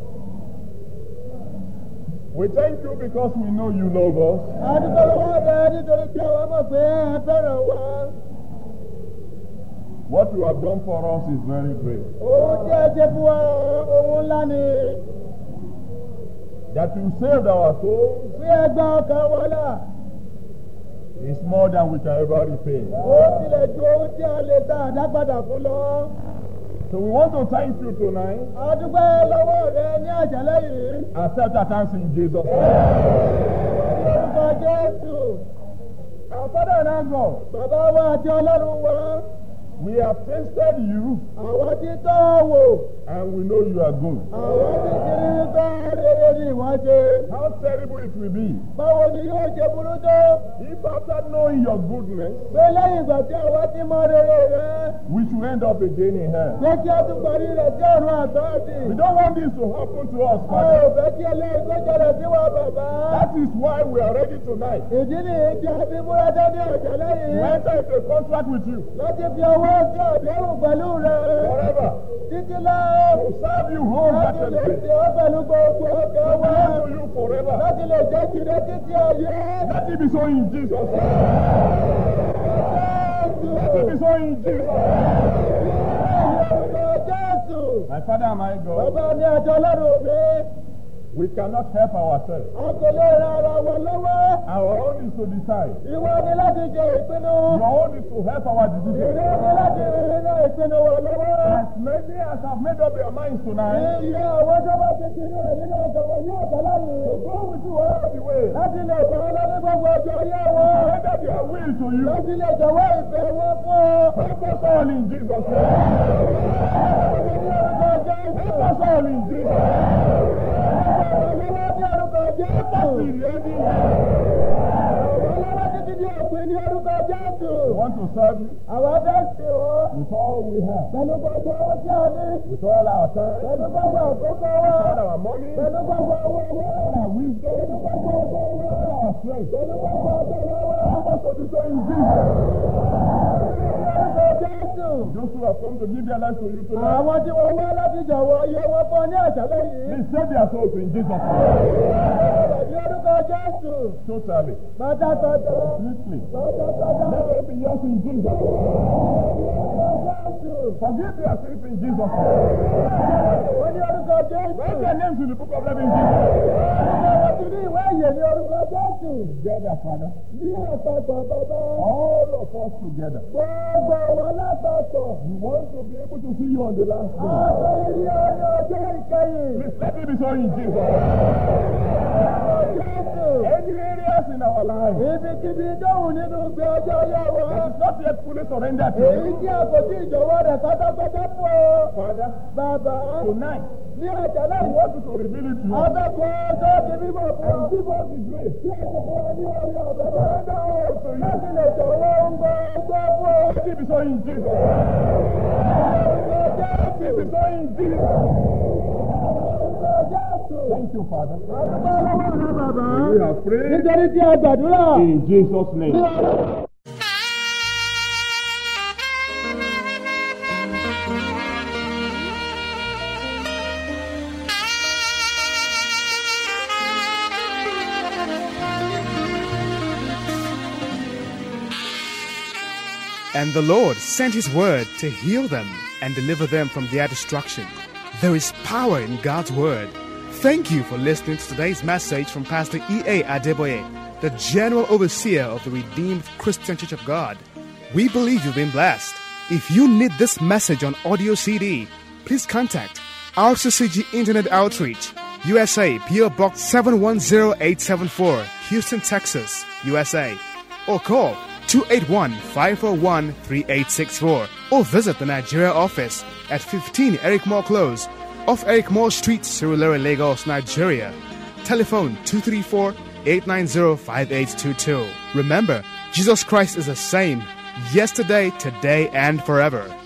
we thank you because we know you love us. a dúpẹ́ lọ́wọ́ rẹ nítorí pé àwọn mọ̀ pé ẹ fẹ́ràn wa. What you have done for us is very great. Òun tí ẹ ṣe fún wa ohun ńlá ni. That you saved our souls Bí ẹ gba ọkàn wa là, is more than we can ever repay. ó tilẹ̀ ju ohun tí a lè ta àdápadà fún lọ. So we want to thank you tonight. A dúpẹ́ lọ́wọ́ rẹ ní àjálẹ́ yìí. Accept our thanks in Jesus' name. Orúkọ Jésù. Our Father and our God, Bàbá wa àti Ọlọ́run wa. we have tasted you Àwọn tí tọ́ ọ wò. and we know you are good. Àwọn tí ti rí bá rere ni wọ́n ṣe. How terrible it will be Báwo ni yóò ṣe burú tó? if after knowing your goodness, Pé lẹ́yìn ìgbà tí àwa ti mọ rere rẹ. we should end up again in hell. Pé kí a tún parí rẹ̀ sí ọ̀run àtọ́ọ̀dì. We don't want this to happen to us, A ò Father. fẹ́ kí ẹlẹ́yìn tó jẹrẹ sí wa bàbá. That is why we are ready tonight Ìdí nìyí tí a fi múra dání ọ̀jọ̀ to lẹ́yìn. enter into a contract with you Láti fi ọwọ́ sí àdéhùn pẹ̀lú rẹ̀. forever, Títí láé. to serve you Láti lè wholeheartedly, ṣe ọ́ pẹ̀lú gbogbo ọkọ̀ to wa. belong to you forever. Láti lè jẹ́ kiri títí ayé. Let it be so in Jesus' name. Let it be so in Jesus' name. Jésù. My Father and my God, Bàbá mi àti Ọlọ́run mi. we cannot help ourselves. A kò lè ra ara wa lọ́wọ́. Our own is to decide. Ìwọ ni láti jẹ ìpinnu. Your own is to help our decision. Ìwọ ni láti rìn ìpinnu wa lọ́wọ́. As many as have made up their minds tonight, Iye àwọn tó bá ti kiri rẹ̀ nínú ọ̀sọ̀rọ̀ yóò tọ́ láyé. go with you all the way. Láti lè kọ́ lọ́dún gbogbo ọjọ́ ayé wọn. Surrender their will to you. Láti lè jọ̀wọ́ ìfẹ́ wọn fún ọ. Help us all in Jesus' name. Ní orúkọ Jésù. Help us all in Jesus' name. Ọlọ́wọ́ ní orúkọ Jésù. Be ready. Ọlọ́wọ́ títí di òpin ní orúkọ Jésù. We want to serve you Àwọn fẹ́ sè wọ́n. with all we have, Pẹ̀lú gbogbo owó tí a ní. with all our time, Pẹ̀lú gbogbo àkókò all wa. our money, Pẹ̀lú gbogbo owó wa. all our wisdom, Pẹ̀lú gbogbo owó wa. all our strength. Pẹ̀lú gbogbo ọjọ́ wa. Help us to will be so in Jesus. Jésù. Those who have come to give their life to you tonight, Àwọn tí wọ́n wá láti jọ̀wọ́ iye wọn fún ọ ní àṣálẹ́ yìí. they save their souls in Jesus' name. Ní orúkọ Jésù. Totally. Pátápátá. Completely. Pátápátá. Let them be yours in Jesus' name. Jésù. Forgive their sins in Jesus' name. Wọ́n ní orúkọ Jésù. Write their names in the book of life in Jesus' name. Wọ́n ti ní ìwé ìyè ní orúkọ Jésù. Together, Father. Ní àpapọ̀ bàbá. All of us together. Gbogbo wọn lápapọ̀. We want to be able to see you on the last day. Àwọn ìrí ọjọ́ ọjọ́ ìkẹyìn. Please let it be so in Jesus' name. Jésù. Any areas in our life Ibikíbi dóhùn nínú gbé ọjọ́ yá wa. that is not yet fully surrendered to Èyí you, tí a kò tí ìjọwọ́ rẹ̀ pátápátá fún ọ. Father, Bàbá. tonight, Ní àjálẹ̀ I yìí. want you to reveal it to us. Abẹ́kọ̀ọ́ tó ti bímọ fún ọ. And give us the grace. Tí a kò fún ọ ní orí ọ̀bẹ. Surrender all to Láti you. lè jọ̀wọ́ ń gbọ́ ọgbọ́ fún ọ. Let it be so in Jesus' name. Let it be so in Jesus' name. Thank you, Father. We have prayed Nítorí tí a gbàdúrà. in Jesus' name. And the Lord sent his word to heal them and deliver them from their destruction. There is power in God's word. Thank you for listening to today's message from Pastor E.A. Adeboye, the General Overseer of the Redeemed Christian Church of God. We believe you've been blessed. If you need this message on audio CD, please contact RCCG Internet Outreach, USA, PO Box 710874, Houston, Texas, USA, or call 281 541 3864 or visit the Nigeria office at 15 Eric Moore Close off Eric Moore Street, Surulere, Lagos, Nigeria. Telephone 234 890 5822. Remember, Jesus Christ is the same yesterday, today, and forever.